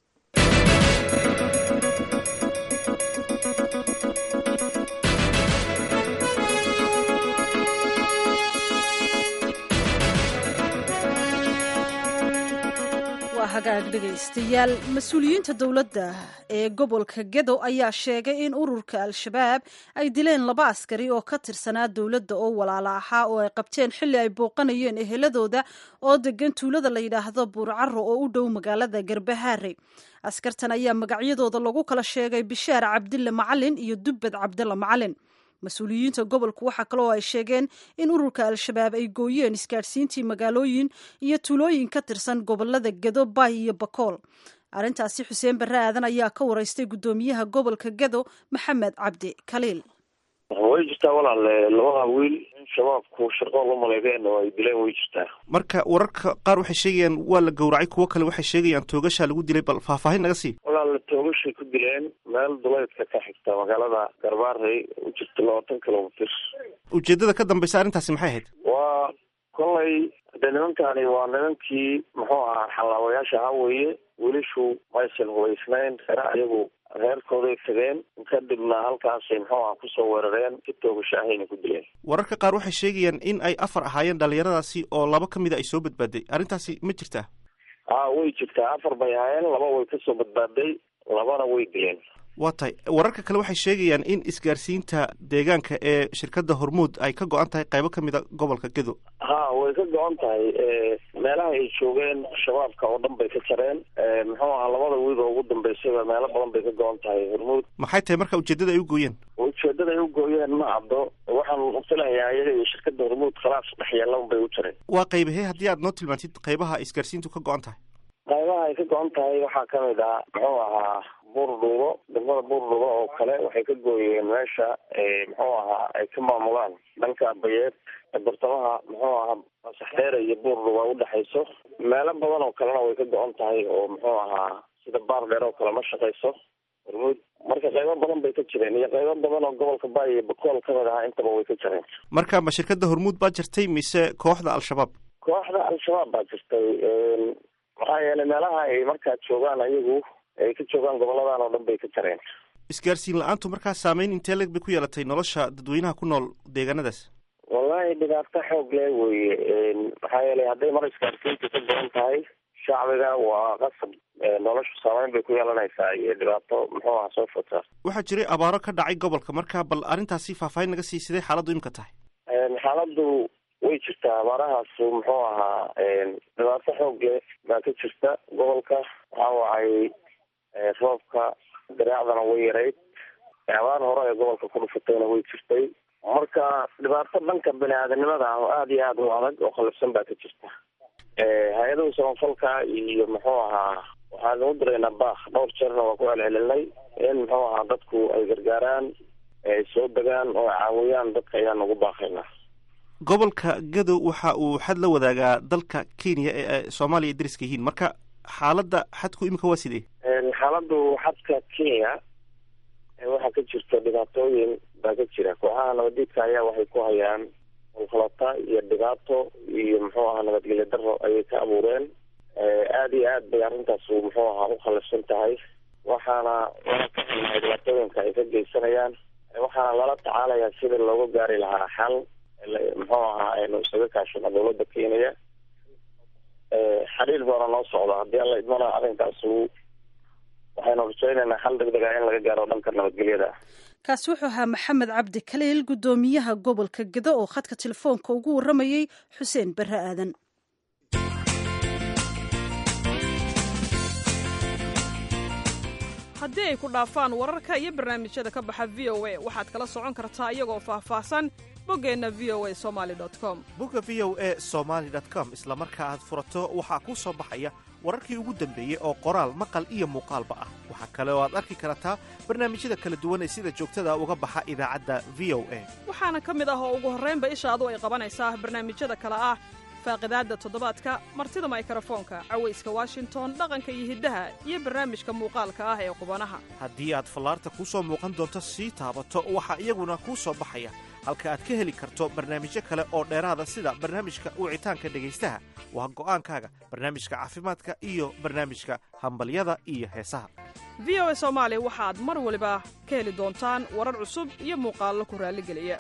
hagaag dhegaystayaal mas-uuliyiinta dowladda ee gobolka gedo ayaa sheegay in ururka al-shabaab ay dileen laba askari oo ka tirsanaa dowladda oo walaala ahaa oo ay qabteen xilli ay booqanayeen eheladooda oo degan tuulada la yidhaahdo buurcaro oo u dhow magaalada garbahaare askartan ayaa magacyadooda lagu kala sheegay bishaar cabdille macalin iyo dubbed cabdilla macalin mas-uuliyiinta gobolku waxaa kaloo ay sheegeen in ururka al-shabaab ay gooyeen isgaadhsiintii magaalooyin iyo tuulooyin ka tirsan gobolada gedo bay iyo bakool arrintaasi xuseen barre aadan ayaa ka waraystay guddoomiyaha gobolka gedo maxamed cabdi kaliil way jirtaa walaale labada wiil in shabaabku shaqo la maleegeen oo ay dileen way jirtaa marka wararka qaar waxay sheegayaan waa la gowracay kuwo kale waxay sheegayaan toogashaa lagu dilay bal faahfaahin naga sii walaale toogashay ku dileen meel duleedka ka xigta magaalada garbaarey u jirta labaatan kilomitr ujeedada ka dambaysa arrintaasi maxay ahayd waa kolay de nimankani waa nimankii muxuu ahaa xallaabayaasha ahaa weeye wiilashu maysan hubaysnayn reere ayagu reerkooday tageen kadibna halkaasay muxuu aha kusoo weerareen si toogasho ahayna ku dileen wararka qaar waxay sheegayaan in ay afar ahaayeen dhalinyaradaasi oo laba ka mida ay soo badbaaday arrintaasi ma jirtaa a way jirtaa afar bay ahaayeen laba way kasoo badbaaday labana way dileen waa tahay wararka kale waxay sheegayaan in isgaarsiinta deegaanka ee shirkadda hormuud ay ka go-an tahay qaybo ka mid a gobolka gedo ha way ka go-an tahay meelaha ay joogeen shabaabka oo dhan bay ka jareen muxuu ahaa labada wiil oo ugu dambeysayba meelo badan bay ka go-an tahay hormuud maxay tahay marka ujeedada ay u gooyeen ujeedada ay u gooyeen ma caddo waxaan filayaa iyaga iyo shirkadda hormuud khalaas dhex yeelan bay u jareen waa qaybahee haddii aad noo tilmaantid qaybaha isgaarsiintu ka go-an tahay qaybaha ay ka go-an tahay waxaa kamid ah muxuu ahaa buurdhuubo degmada buurdhuubo oo kale waxay ka gooyeen meesha muxuu ahaa ay ka maamulaan dhanka bayeed bartamaha muxuu ahaa masaxdheere iyo buurdhuuba udhexayso meelo badan oo kalena way ka go-an tahay oo muxuu ahaa sida baar dheer oo kale ma shaqayso hormuud marka qaybo badan bay ka jireen iyo qaybo badan oo gobolka baay iyo bakool kamid ahaa intaba way ka jireen marka ma shirkadda hormuud baa jirtay mise kooxda al-shabaab kooxda al-shabaab baa jirtay maxaa yeelay meelaha ay markaa joogaan ayagu ay ka joogaan goboladan oo dhan bay ka jareen isgaarsiin la-aantu markaa saameyn intee leg bay ku yeelatay nolosha dadweynaha ku nool deegaanadaas wallahi dhibaato xoog leh weye maxaa yeelay hadday mar isgaarsiintu ka badan tahay shacbiga waa qasab noloshu saameyn bay ku yeelanaysaa iyo dhibaato muxuu aha soo fota waxaa jiray abaaro ka dhacay gobolka marka bal arrintaasi faahfaahin naga sii sidee xaaladdu imika tahay xaaladdu way jirtaa abaarahaas muxuu ahaa dhibaato xoog leh baa ka jirta gobolka waxa wacay roobka diraacdana way yarayd abaar hore ee gobolka ku dhufatayna way jirtay marka dhibaato dhanka bini aadanimada ah oo aada iyo aada u adag oo khalifsan baa ka jirta hay-adaha samafalka iyo muxuu ahaa waxaan ugu diraynaa baak dhowr jeerna waa ku celcelinay in muxuu ahaa dadku ay gargaaraan ay soo degaan oo ay caawiyaan dadka ayaan ugu baaqaynaa gobolka gadow waxa uu xad la wadaagaa dalka kenya ee soomaaliya ay dariska yihiin marka xaaladda xadku imika waa sidee xaaladdu xadka kenya waxaa ka jirta dhibaatooyin baa ka jira kooxaha nabadiidka ayaa waxay ku hayaan ulkhalata iyo dhibaato iyo muxuu ahaa nabadgelyo daro ayay ka abuureen aada iyo aad bay arrintaas muxuu ahaa u khalifsan tahay waxaana lala kaxinahay dhibaatooyinka ay ka geysanayaan waxaana lala tacaalayaa sidii looga gaari lahaa xal muxuu ahaa aynu isaga kaashano dawladda kenya xiriir baana noo socda haddii alla idmana arrinkaasu waxaynu rajaynaynaa xal deg dega in laga gaaro dhanka nabadgelyada kaasi wuxuu ahaa maxamed cabdi kaliil guddoomiyaha gobolka gedo oo khadka telefoonka ugu warramayey xuseen barre aadan haddii ay ku dhaafaan wararka iyo barnaamijyada ka baxa v o a waxaad kala socon kartaa iyagoo faahfaahsan boggeenna v o a somali com bogga v o a somaly com isla marka aad furato waxaa kuu soo baxaya wararkii ugu dambeeyey oo qoraal maqal iyo muuqaalba ah waxaa kale oo aad arki kartaa barnaamijyada kala duwan ee sida joogtada uga baxa idaacadda v o a waxaana ka mid ah oo ugu horraynba ishaadu ay qabanaysaa barnaamijyada kale ah faaqidaadda toddobaadka martida maykrofoonka cawayska washington dhaqanka iyo hiddaha iyo barnaamijka muuqaalka ah ee qubanaha haddii aad fallaarta kuu soo muuqan doonto sii taabato waxaa iyaguna kuu soo baxaya halka aad ka heli karto barnaamijyo kale oo dheeraada sida barnaamijka wicitaanka dhegaystaha waa go'aankaaga barnaamijka caafimaadka iyo barnaamijka hambalyada iyo heesaha v o a soomaali waxaad mar waliba ka heli doontaan warar cusub iyo muuqaallo ku raalligeliya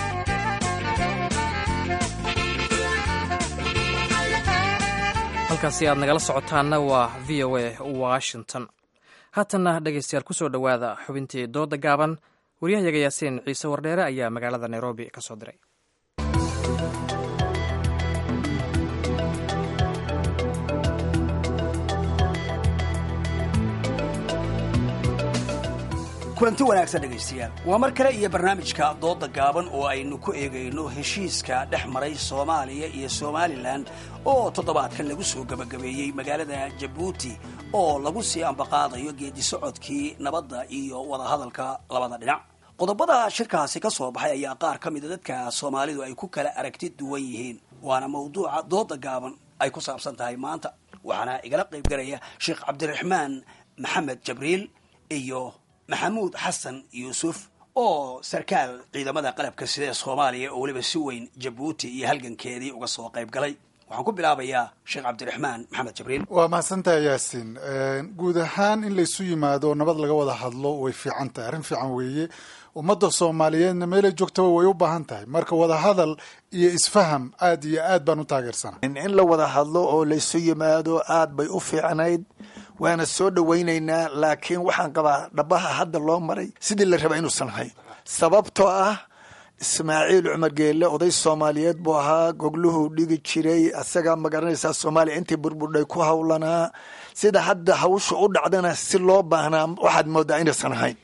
halkaasi aad nagala socotaanna waa v o a washington haatanna dhegaystayaal ku soo dhowaada xubintii dooda gaaban waryahayaga yaasiin ciise wardheere ayaa magaalada nairobi ka soo diray kulanti wanaagsan dhegaystayaal waa mar kale iyo barnaamijka dooda gaaban oo aynu ku eegayno heshiiska dhex maray soomaaliya iyo somalilan oo toddobaadkan lagu soo gebagabeeyey magaalada jabuuti oo lagu sii ambaqaadayo geedi socodkii nabadda iyo wadahadalka labada dhinac qodobada shirkaasi ka soo baxay ayaa qaar ka mida dadka soomaalidu ay ku kala aragti duwan yihiin waana mawduuca dooda gaaban ay ku saabsan tahay maanta waxaana igala qayb galaya sheekh cabdiraxmaan maxamed jabriil iyo maxamuud xasan yuusuf oo sarkaal ciidamada qalabka sida ee soomaaliya oo weliba si weyn jabuuti iyo halgankeedii uga soo qayb galay waxaan ku bilaabayaa sheekh cabdiraxmaan maxamed jabriil waa mahadsantaha yaasiin guud ahaan in laysu yimaado nabad laga wada hadlo way fiican tahay arrin fiican weeye ummadda soomaaliyeedna meelay joogtaba way u baahan tahay marka wadahadal iyo isfaham aad iyo aad baan u taageersana in la wada hadlo oo laysu yimaado aad bay u fiicnayd waana soo dhowaynaynaa laakiin waxaan qabaa dhabaha hadda loo maray sidii la raba inuusan ahayn sababtoo ah ismaaciil cumar geelle oday soomaaliyeed buu ahaa gogluhuu dhigi jiray asagaa magaranaysaa soomaaliya intii burburdhay ku howlanaa sida hadda hawsha u dhacdana si loo baahnaa waxaad moodaa inaysan ahayn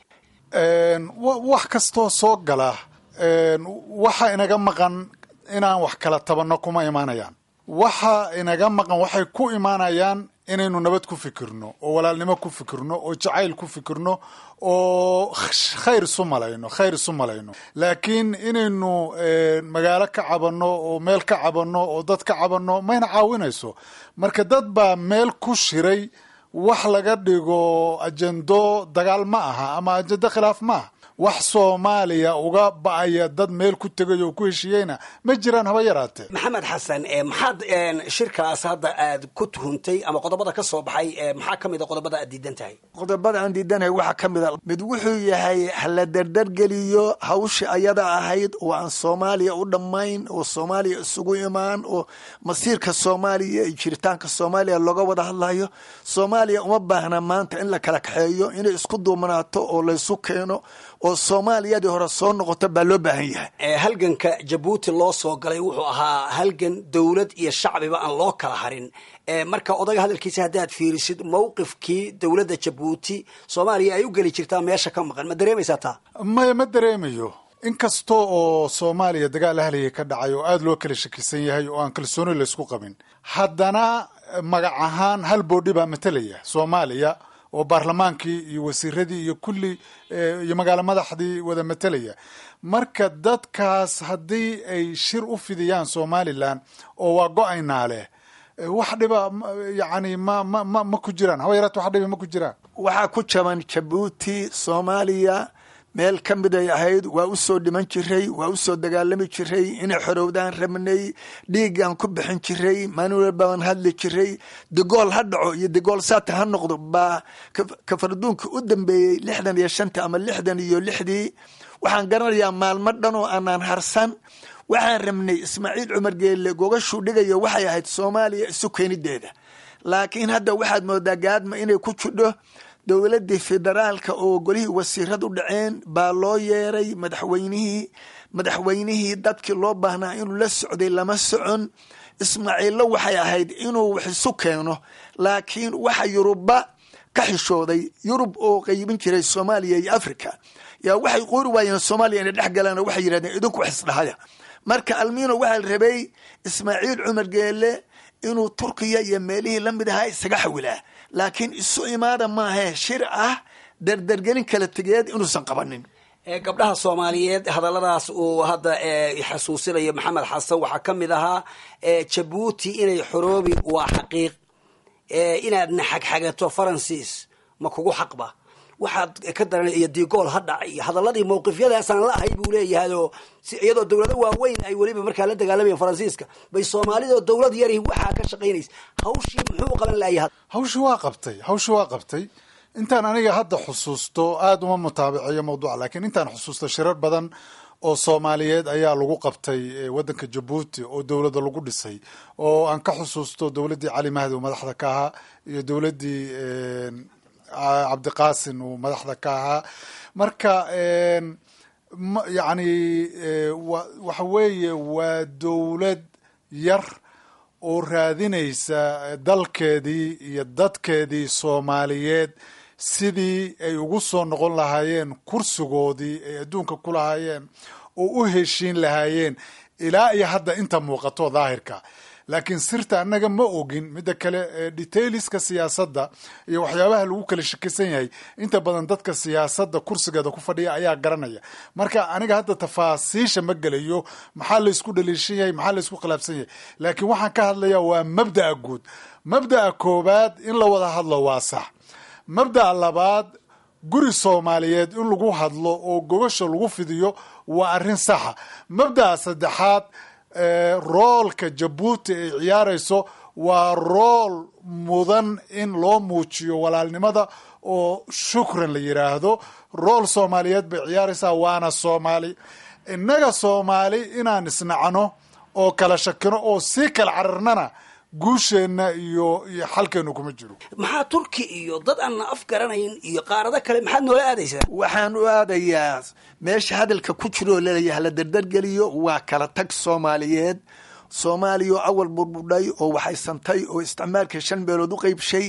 wax kastoo soo gala waxa inaga maqan inaan wax kala tabanno kuma imaanayaan waxa inaga maqan waxay ku imaanayaan inaynu nabad ku fikirno oo walaalnimo ku fikirno oo jacayl ku fikirno oo khayr isu malayno khayr isu malayno laakiin inaynu magaalo ka cabanno oo meel ka cabanno oo dad ka cabanno mayna caawinayso marka dad baa meel ku shiray wax laga dhigo ajendo dagaal ma aha ama ajendo khilaaf ma aha wax soomaaliya uga ba'aya dad meel ku tegay oo ku heshiiyeyna ma jiraan haba yaraatee maxamed xasan maxaad shirkaas hadda aad ku tuhuntay ama qodobada ka soo baxay maxaa ka mid a qodobada aad diidan tahay qodobada aan diidanahay waxaa ka mid a mid wuxuu yahay hala dardargeliyo hawsha ayada ahayd oo aan soomaaliya u dhammayn oo soomaaliya isugu imaan oo masiirka soomaaliya iyo jiritaanka soomaaliya looga wada hadlayo soomaaliya uma baahna maanta in la kala kaxeeyo inay isku duumanaato oo laysu keeno oo soomaaliyadii hore soo noqoto baa loo baahan yahay halganka jabuuti loo soo galay wuxuu ahaa halgan dowlad iyo shacbiba aan loo kala harin marka odaga hadalkiisa haddaad fiirisid mowqifkii dowladda jabuuti soomaaliya ay u geli jirtaa meesha ka maqan ma dareemaysaa taa maya ma dareemayo inkasta oo soomaaliya dagaal ahliya ka dhacay oo aada loo kala shakisan yahay oo aan kalsooni laysku qabin haddana magac ahaan hal boodhi baa matalaya soomaaliya oo baarlamaankii iyo wasiiradii iyo kulli iyo magaalo madaxdii wada matalaya marka dadkaas haddii ay shir u fidiyaan somalilan oo waa go-aynaa leh wax dhiba yani ma ma ma ma ku jiraan haba yaraat wax dhiba ma ku jiraan waxaa ku jaban jabuuti soomaaliya meel ka mid ay ahayd waa u soo dhiman jiray waa u soo dagaalami jiray inay xorowdaan rabnay dhiigaan ku bixin jiray manuel baan hadli jiray digool ha dhaco iyo digool saata ha noqdo baa kafarduunka u dambeeyey lixdan iyo shanta ama lixdan iyo lixdii waxaan garanayaa maalmo dhan oo aanaan harsan waxaan rabnay ismaaciil cumar geelle gogashuu dhigayo waxay ahayd soomaaliya isu keenideeda laakiin hadda waxaad moodaa gaadma inay ku jidho dowladii federaalka oo golihii wasiirad u dhaceen baa loo yeeray madaxweynihii madaxweynihii dadkii loo baahnaa inuu la socday lama socon ismaaciillo waxay ahayd inuu wax isu keeno laakiin waxa yuruba ka xishooday yurub oo qaybin jiray soomaaliya iyo africa yaa waxay qoori waayeen soomaaliya inay dhex galaan oo waxay yidhahdeen idinku wax isdhahaya marka almiino waxaa la rabay ismaaciil cumar geelle inuu turkiya iyo meelihii la mid ahaa isaga xawilaa laakiin isu imaada maahe shir ah derdergelin kala tegeed inuusan qabanin gabdhaha soomaaliyeed hadalladaas uu hadda xasuusinayo maxamed xasan waxaa ka mid ahaa jabuuti inay xoroobi waa xaqiiq inaadna xagxagato faransiis ma kugu xaqba waxaad ka daran iyo digool ha dhac iyo hadaladii mawqifyadaasaan la ahay buu leeyahay oo iyadoo dowlado waaweyn ay weliba markaa la dagaalamayeen faransiiska bay soomaalidoo dowlad yari waxaa ka shaqaynaysa hawshii muxuu qaban layahay hawshii waa qabtay hawshii waa qabtay intaan aniga hadda xusuusto aada uma mutaabiceeyo mawduuca laakiin intaan xusuusto shirar badan oo soomaaliyeed ayaa lagu qabtay waddanka jabuuti oo dowladda lagu dhisay oo aan ka xusuusto dowladdii cali mahdi oo madaxda ka ahaa iyo dowladdii cabdiqaasin uu madaxda ka ahaa marka yani waxa weeye waa dowlad yar oo raadinaysa dalkeedii iyo dadkeedii soomaaliyeed sidii ay ugu soo noqon lahaayeen kursigoodii ay adduunka ku lahaayeen oo u heshiin lahaayeen ilaa iyo hadda inta muuqato daahirka laakiin sirta annaga ma ogin midda kale detailiska siyaasadda iyo waxyaabaha lagu kala shakisan yahay inta badan dadka siyaasadda kursigeeda ku fadhiya ayaa garanaya marka aniga hadda tafaasiisha ma gelayo maxaa laysku dhaliishan yahay maxaa laysku khilaafsan yahay laakiin waxaan ka hadlayaa waa mabda'a guud mabda'a koowaad in la wada hadlo waa sax mabda'a labaad guri soomaaliyeed in lagu hadlo oo gobasha lagu fidiyo waa arrin saxa mabda'a saddexaad roolka jabuuti ay ciyaarayso waa rool mudan in loo muujiyo walaalnimada oo shukran la yidhaahdo rool soomaaliyeed bay ciyaaraysaa waana soomaali innaga soomaali inaan isnacno oo kala shakino oo sii kala cararnana guusheenna iyo iyo xalkeenu kuma jiro maxaa turki iyo dad aan af garanayn iyo qaarado kale maxaad noola aadaysaa waxaan u aadayaa meesha hadalka ku jiroo laleeyahay la dardargeliyo waa kala tag soomaaliyeed soomaaliya oo awal burbudhay oo waxaysantay oo isticmaalka shan meelood u qeybshay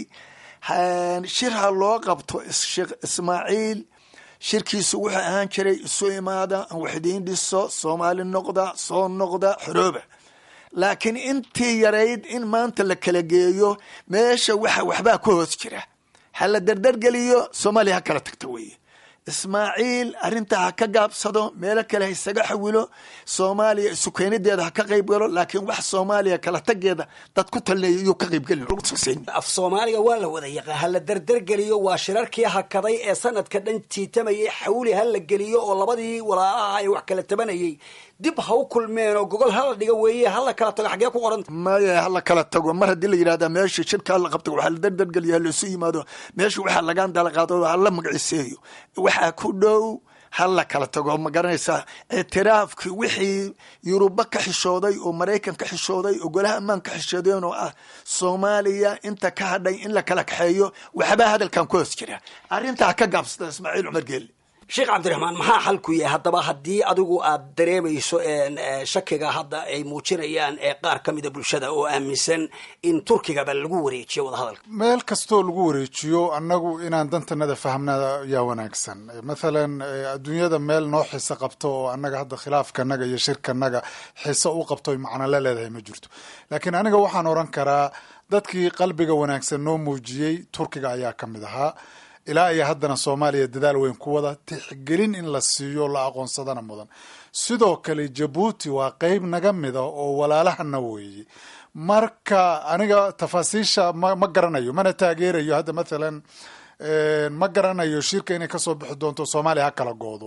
shir ha loo qabto sheekh ismaaciil shirkiisu wuxuu ahaan jiray isu imaada aan waxdiin dhiso soomaali noqda soo noqda xorooba laakiin intii yarayd in maanta la kala geeyo meesha waxa waxbaa ku hoos jira ha la dardargeliyo soomaaliya ha kala tagto weeye ismaaciil arrintaa ha ka gaabsado meelo kale ha isaga xawilo soomaaliya isu keenideeda ha ka qayb galo laakiin wax soomaaliya kala tageeda dad ku talneeya iyuu ka qaybgelin af soomaaliga waa la wada yaqaan ha la dardargeliyo waa shirarkii hakaday ee sanadka dhan jiitamayay xawli ha la geliyo oo labadii walaalaha ay wax kala tabanayay dib ha u kulmeen oo gogol hala dhiga weeye hala kala tago xagee ku qoranta maya hala kala tago mar haddii la yidhahda meesha shirka hala qabta waxaa la dardargeliya hala isu yimaado meesha waxaa lagaan dala qaado hala magaciseeyo waxaa ku dhow ha la kala tago ma garanaysaa ictiraafkii wixii yuruba ka xishooday oo maraykan ka xishooday oo golaha ammaan ka xishoodeen oo ah soomaaliya inta ka hadhay in la kala kaxeeyo waxbaa hadalkan ku hoos jira arrintaa ka gaabsada ismaaciil cumar geeli sheekh cabdiraxmaan maxaa xalku yahay haddaba haddii adigu aad dareemayso shakiga hadda ay muujinayaan ee qaar ka mida bulshada oo aaminsan in turkigaba lagu wareejiyo wadahadalka meel kastoo lagu wareejiyo annagu inaan dantanada fahmnaa yaa wanaagsan mathalan adduunyada meel noo xiso qabto oo annaga hadda khilaafkanaga iyo shirkanaga xiso u qabto macno la leedahay ma jirto laakiin aniga waxaan oran karaa dadkii qalbiga wanaagsan noo muujiyey turkiga ayaa ka mid ahaa ilaa iyo haddana soomaaliya dadaal weyn ku wada tixgelin in la siiyo la aqoonsadana mudan sidoo kale jabuuti waa qeyb naga mida oo walaalahana weeye marka aniga tafaasiisha ma ma garanayo mana taageerayo hadda mathalan ma garanayo shirka inay kasoo bixi doonto soomaaliya ha kala goodo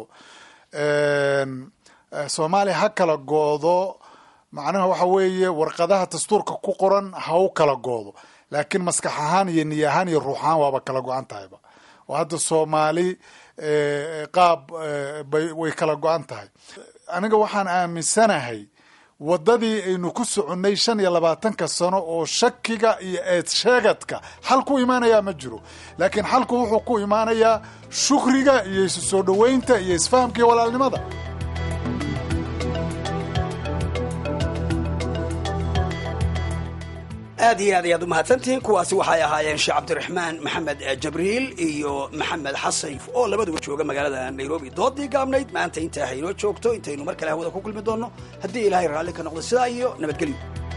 soomaaliya ha kala goodo macnaha waxa weeye warqadaha dastuurka ku qoran ha u kala goodo laakiin maskax ahaan iyo niy ahaan iyo ruux ahaan waaba kala go-an tahayba oo hadda soomaali qaab way kala go-an tahay aniga waxaan aaminsanahay waddadii aynu ku soconnay shan iyo labaatanka sano oo shakiga iyo eed sheegadka xal ku imaanayaa ma jiro laakiin xalku wuxuu ku imaanayaa shukriga iyo isu soo dhoweynta iyo isfahamka iyo walaalnimada aad iyo aad ayaad umahadsantihiin kuwaasi waxay ahaayeen sheekh cabdiraxmaan maxamed jabriil iyo maxamed xasayf oo labaduba jooga magaalada nairobi doodii gaabnayd maanta intaa haynoo joogto intaynu mar kale hawada ku kulmi doonno haddii ilaahay raalli ka noqdo sidaa iyo nabadgelyo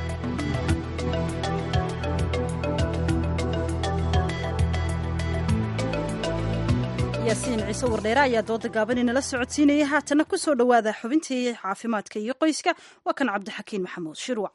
yaasiin ciise wardheere ayaa dooda gaaban inala socodsiinaya haatana ku soo dhowaada xubintii caafimaadka iyo qoyska waa kan cabdixakiin maxamuud shirwac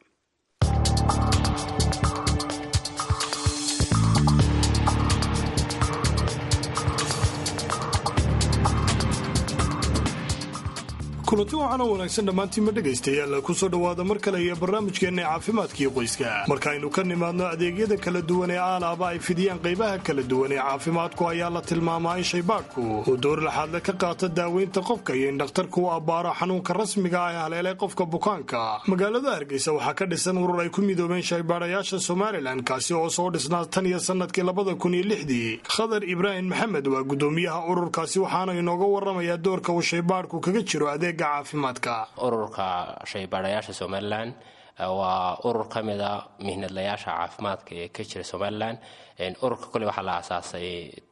kulanti waxaana wanaagsan dhammaantiinma dhegaystayaal kusoo dhowaada mar kale iyo barnaamijkeenna caafimaadkii qoyska markaaynu ka nimaadno adeegyada kala duwan ee aalaaba ay fidiyaan qaybaha kala duwan ee caafimaadku ayaa la tilmaamaa in shaybaadhku uu door laxaadle ka qaato daaweynta qofka iyo in dhakhtarku u abbaaro xanuunka rasmiga ah ee haleelay qofka bukaanka magaalada hargeysa waxaa ka dhisan urur ay ku midoobeen shaybaadhayaasha somalilan kaasi oo soo dhisnaa tan iyo sanadkii labada kun iyo lixdii khadar ibraahim maxamed waa guddoomiyaha ururkaasi waxaana inooga waramayaa doorka uu shaybaadhku kaga jiro adeeg ururka shaybaadhayaasha somalilan waa urur ka mida mihnadlayaasha caafimaadka ee ka jira somalilan ururka kole waxaa la aasaasay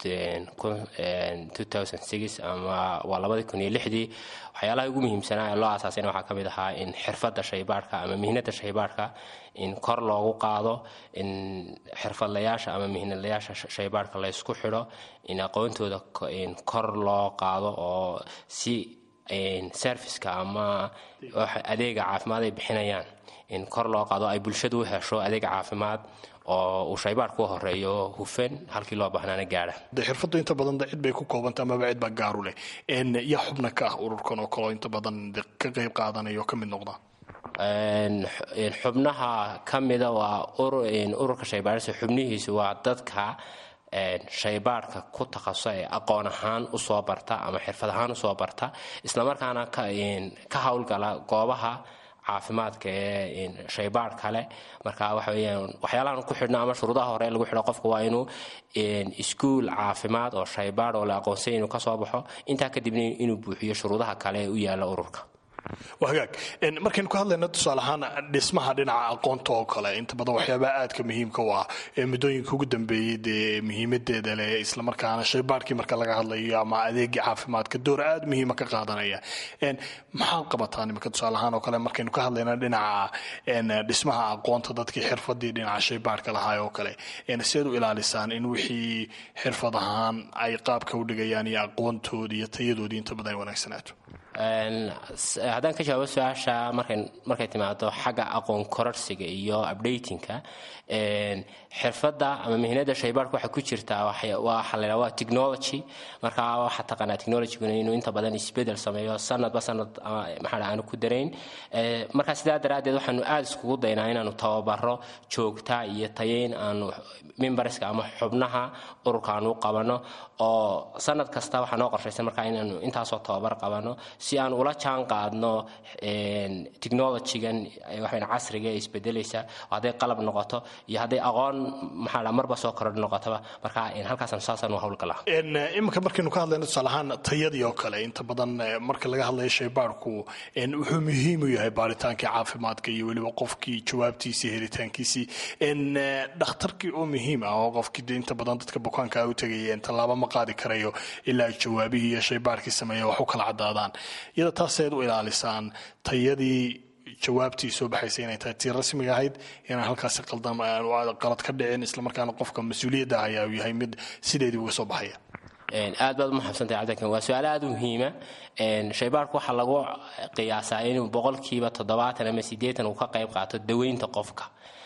ama waa labadii kun iyo lixdii waxyaalaha ugu muhiimsanaa ee loo aasaasayna waxaa ka mid ahaa in xirfadda shaybaadhka ama mihnada shaybaadhka in kor loogu qaado in xirfadlayaasha ama mihnadlayaasha shaybaadhka laysku xidho in aqoontooda kor loo qaado oo si serviceka ama adeega caafimaad ay bixinayaan in kor loo qaado ay bulshadu u hesho adeeg caafimaad oo uu shaybaar ku horeeyo hufan halkii loo baahnaana gaadha de xirfaddu inta badan de cid bay ku koobanta amaba cid baa gaaru leh yaa xubna ka ah ururkan oo kaleo inta badan de ka qayb qaadanaya oo ka mid noqda xubnaha ka mida waa ururka shaybaarisa xubnihiisu waa dadka shaybaadhka ku takhasusay ee aqoon ahaan usoo barta ama xirfad ahaan usoo barta islamarkaana ka howlgala goobaha caafimaadka ee shaybaadh kale marka waxa weyaan waxyaalahan ku xidhno ama shuruudaha hore lagu xidho qofka waa inuu iskuol caafimaad oo shaybaadh oo la aqoonsay inuu kasoo baxo intaa kadibna inuu buuxiyo shuruudaha kale ee u yaala ururka waa hagaag markaynu ka hadlayno tusaale ahaan dhismaha dhinaca aqoonta oo kale inta badan waxyaabaha aadka muhiimka u ah ee muddooyinka ugu dambeeyey dee muhiimadeeda leh islamarkaana shaybaadhkii marka laga hadlayo ama adeegii caafimaadka door aada muhiima ka qaadanaya maxaad qabataa nimanka tusaale ahaan oo kale markaynu ka hadlayno dhinaca dhismaha aqoonta dadkii xirfadii dhinaca shaybaadhka lahaa oo kale siaad u ilaalisaan in wixii xirfad ahaan ay qaabka u dhigayaan iyo aqoontoodii iyo tayadoodii inta badan ay wanaagsanaato haddaan ka jawaabo su-aasha markay markay timaado xagga aqoon kororsiga iyo updatingka xirfadda ama mihnada shaybaarka waxaa ku jirtaa waxa la waa technology marka waxaa taqaanaa technologyguna inuu inta badan isbedel sameeyo sanadba sanad maxaa aanu ku darayn marka sidaa daraaddeed waxaanu aada iskugu daynaa inaanu tababaro joogta iyo tayeyn aanu mimbarska ama xubnaha ururka aanu u qabano oo sanad kasta waxaa noo qorshaysan markaa inaanu intaasoo tababar qabano si aan ula jaan qaadno technologygan waxayn casriga ee isbedelaysa hadday qalab noqoto iyo hadday aqoon maxaa marba soo korodh noqotaba marka halkaasaan saasaan u howlgalaa iminka markaynu ka hadlayno tusaale ahaan tayadii oo kale inta badan marka laga hadlayo shaybaarku wuxuu muhiim u yahay baaritaankii caafimaadka iyo weliba qofkii jawaabtiisii helitaankiisii dhakhtarkii oo muhiim ah oo qofkii inta badan dadka bukaanka u tegayeen tallaabo ma qaadi karayo ilaa jawaabihii iyo shaybaarkii sameeya wax u kala cadaadaan iyada taaseed u ilaalisaan tayadii jawaabtii soo baxaysa inay tahay tii rasmiga ahayd inaan halkaasi qalad ka dhicin islamarkaana qofka mas-uuliyadda ayaa uu yahay mid sideedii uga soo baxaya aad baad umaxabsantahay cabdikan waa su-aal aada u muhiima shaybaarku waxaa lagu qiyaasaa inuu boqolkiiba toddobaatan ama siddeetan uu ka qayb qaato daweynta qofka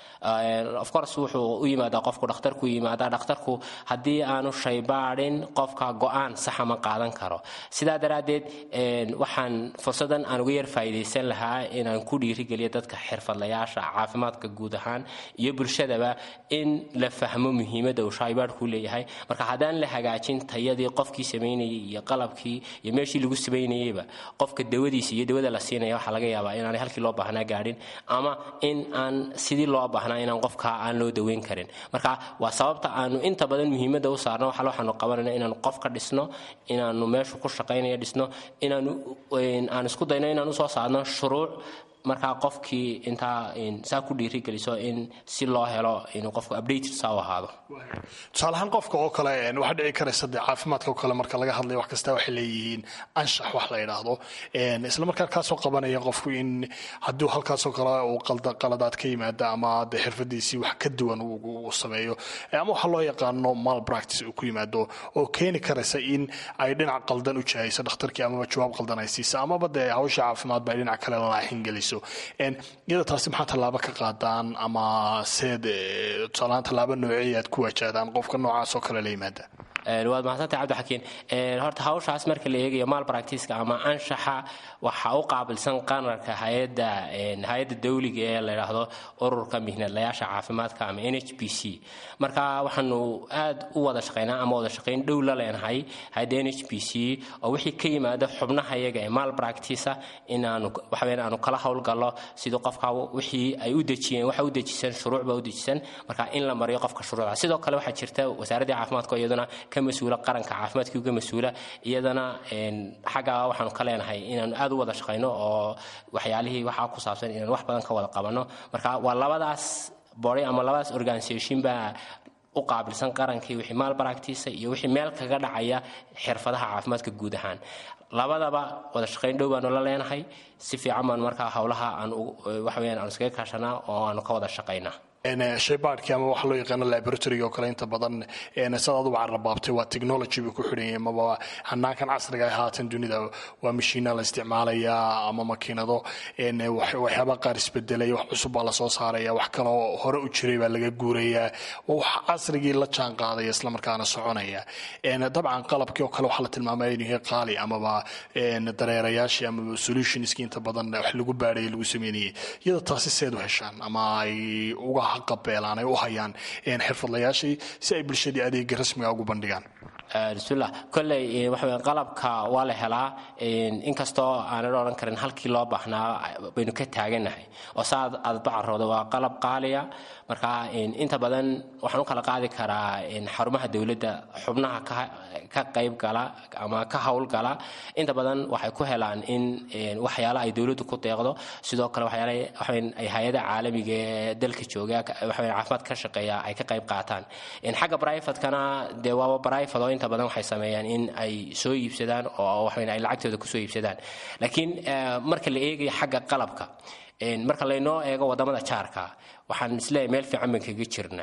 of course wuxuu u yimaadaa qofku dhakhtarku yimaadaa dhakhtarku haddii aanu shaybaadhin qofka go-aan saxa ma qaadan karo sidaa daraaddeed waxaan fursadan aan uga yar faa'iidaysan lahaa inaan ku dhiirigeliyo dadka xirfadlayaasha caafimaadka guud ahaan iyo bulshadaba in la fahmo muhiimadda uu shaybaadhku leeyahay marka haddaan la hagaajin tayadii qofkii samaynayay iyo qalabkii iyo meeshii lagu samaynayeyba qofka dawadiisa iyo dawada la siinaya waxaa laga yaabaa inaanay halkii loo baahnaa gaadhin ama in aan sidii loo baahnaa inaan qofka aan loo daweyn karin marka waa sababta aanu inta badan muhiimadda u saarno waxa waxaanu qabanayna inaanu qofka dhisno inaanu meeshu ku shaqaynaya dhisno inaanu aan isku dayno inaan usoo saarno shuruuc markaa qofkii intaa saa ku dhiirigeliso in si loo helo inuu qofku updated saa u ahaado tusaale ahaan qofka oo kale waxaa dhici karaysa dee caafimaadka oo kale marka laga hadlayo wax kasta waxay leeyihiin anshax wax la yidhaahdo isla markaa kaasoo qabanaya qofku in hadduu halkaasoo kale uu qaladaad ka yimaada ama dee xirfadiisii wax ka duwan uu sameeyo ama waxa loo yaqaano mal practice uu ku yimaado oo keeni karaysa in ay dhinac qaldan u jahayso dhakhtarkii amaba jawaab qaldan ay siisa amaba dee hawsha caafimaad ba ay dhinac kale laaxin geliso iyada taasi maxaa tallaabo ka qaadaan ama seed tusaalahaan tallaabo noocey aad ku wajahdaan qofka noocaas oo kale la yimaada waad mahadsantahay cabdixakiin horta hawshaas marka la eegayo maal baractiiska ama anshaxa waxaa u qaabilsan qanarka hay-adda hay-adda dawliga ee la yidhaahdo ururka mihnadlayaasha caafimaadka ama n h b c marka waxaanu aad u wada shaqaynaa ama wada shaqayn dhow la leenahay hay-adda n h b c oo wixii ka yimaada xubnaha iyaga ee maal baractiisa inaanu waxaweyn aanu kala howlgallo sidii qofka wixii ay u dejiyeen waxa u dejisan shuruuc baa u dejisan marka in la mariyo qofka shuruucda sidoo kale waxaa jirta wasaaraddii caafimaadka iyaduna ka mas-uula qaranka caafimaadkii uga mas-uula iyadana xagga waxaanu ka leenahay inaanu aad u wada shaqayno oo waxyaalihii waxaa ku saabsan inaanu wax badan ka wada qabanno marka waa labadaas body ama labadaas organisation baa u qaabilsan qarankii wixii maal baractiisa iyo wixii meel kaga dhacaya xirfadaha caafimaadka guud ahaan labadaba wada shaqayn dhow baanu la leenahay si fiican baanu markaa howlaha aan waxa weyaan aanu iskaga kaashanaa oo aanu ka wada shaqaynaa shaybaadhkii ama waxa loo yaqaano laboratoryga oo kale inta badan sad aduba carrabaabtay waa technology buu ku xidhanyay amaba hanaankan casriga ah haatan dunida waa mashiina la isticmaalayaa ama makiinado waxyaaba qaar isbedelay wax cusub baa lasoo saaraya wax kaloo hore u jiray baa laga guurayaa wax casrigii la jaan qaadaya islamarkaana soconaya dabcan qalabkii oo kale waxaa la tilmaamaya inuu yahay qaali amaba dareerayaashii amaba solutionskii inta badan wax lagu baadhaya lagu sameynayay iyada taasi seed u heshaan ama ay uga qabeelaan ay u hayaan xirfadlayaashii si ay bulshadii adeega rasmiga ugu bandhigaan bismillah kolley waxa qalabka waa la helaa inkastoo aanan odhan karin halkii loo baahnaa baynu ka taaganahay oo saa aad bacarooda waa qalab qaaliya marka inta badan waxaan u kala qaadi karaa xarumaha dowladda xubnaha ka qayb gala ama ka howlgala inta badan waxay ku helaan in waxyaala ay dowladdu ku deeqdo sidoo kale waxyaala ay hay-ada caalamiga ee dalka jooga caafimaad ka shaqeeya ay ka qayb qaataan xagga brivatekana dee waaba brivate oo inta badan waxay sameeyaan in ay soo iibsadaan oo waxaweyn ay lacagtooda kusoo iibsadaan laakiin marka la eegayo xagga qalabka marka laynoo eego wadamada jaarka waxaan isleeyahay meel fiican baan kaga jirnaa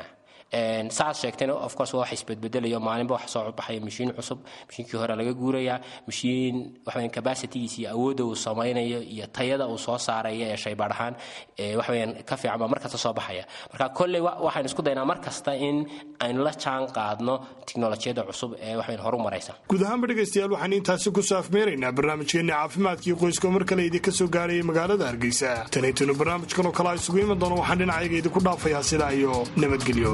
saad sheegtayna of course waa wax isbedbedelayo maalinba wax soo baxaya mashiin cusub mashiinkii hore laga guuraya mashiin waxaweyaan capacitygiisa iyo awoodda uu samaynayo iyo tayada uu soo saaraya ee shaybaadh ahaan waxaweyaan ka fiican baa markasta soo baxaya marka kolley waxaan isku daynaa mar kasta in aynu la jaan qaadno tiknolojiyadda cusub ee waxaweyaan horu maraysa guud ahaanba dhegaystayaal waxaan intaasi ku saafmeeraynaa barnaamijkeenna caafimaadkii qoyska oo mar kale idinka soo gaarayay magaalada hargeysa tanaytanu barnaamijkan oo kale a isugu iman doono waxaan dhinacayga idinku dhaafayaa sidaa iyo nabadgelyo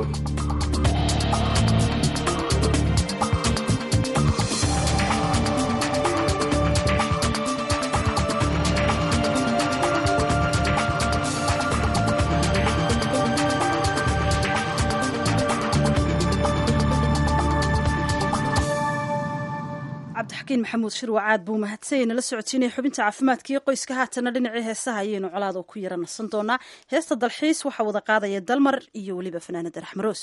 cabdixakiin maxamuud shirwacaad buu mahadsanyay nala socodsiinaya xubinta caafimaadkaiyo qoyska haatana dhinacii heesaha ayaynu colaada ku yara nasan doonaa heesta dalxiis waxaa wada qaadaya dalmar iyo weliba fanaanada raxmaroos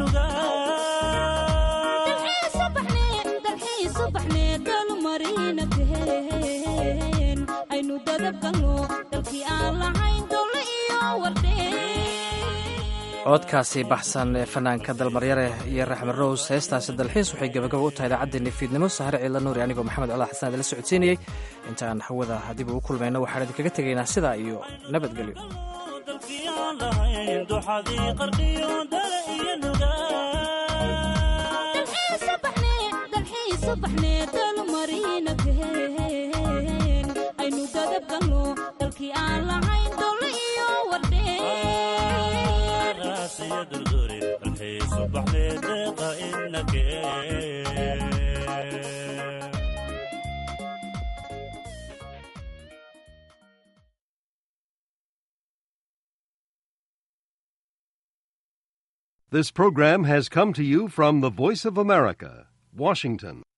dalxiis subaxneed dalmariina gadabgalo dalkii aan lahayn dowle iyo wardhee codkaasi baxsan ee fanaanka dalmaryare iyo raxmed rows heestaasi dalxiis waxay gabagaba u tahay idaacaddeeni fiidnimo sahare ciidla nuuri anigoo maxamed colaad xasan idila socodsiinayey intaan hawada dib u kulmayno waxaan idinkaga tegaynaa sidaa iyo nabadgelyo aynu gadabgalno dalkii aan lahayn dowle iyo wardhee This program has come to you from the Voice of America, Washington.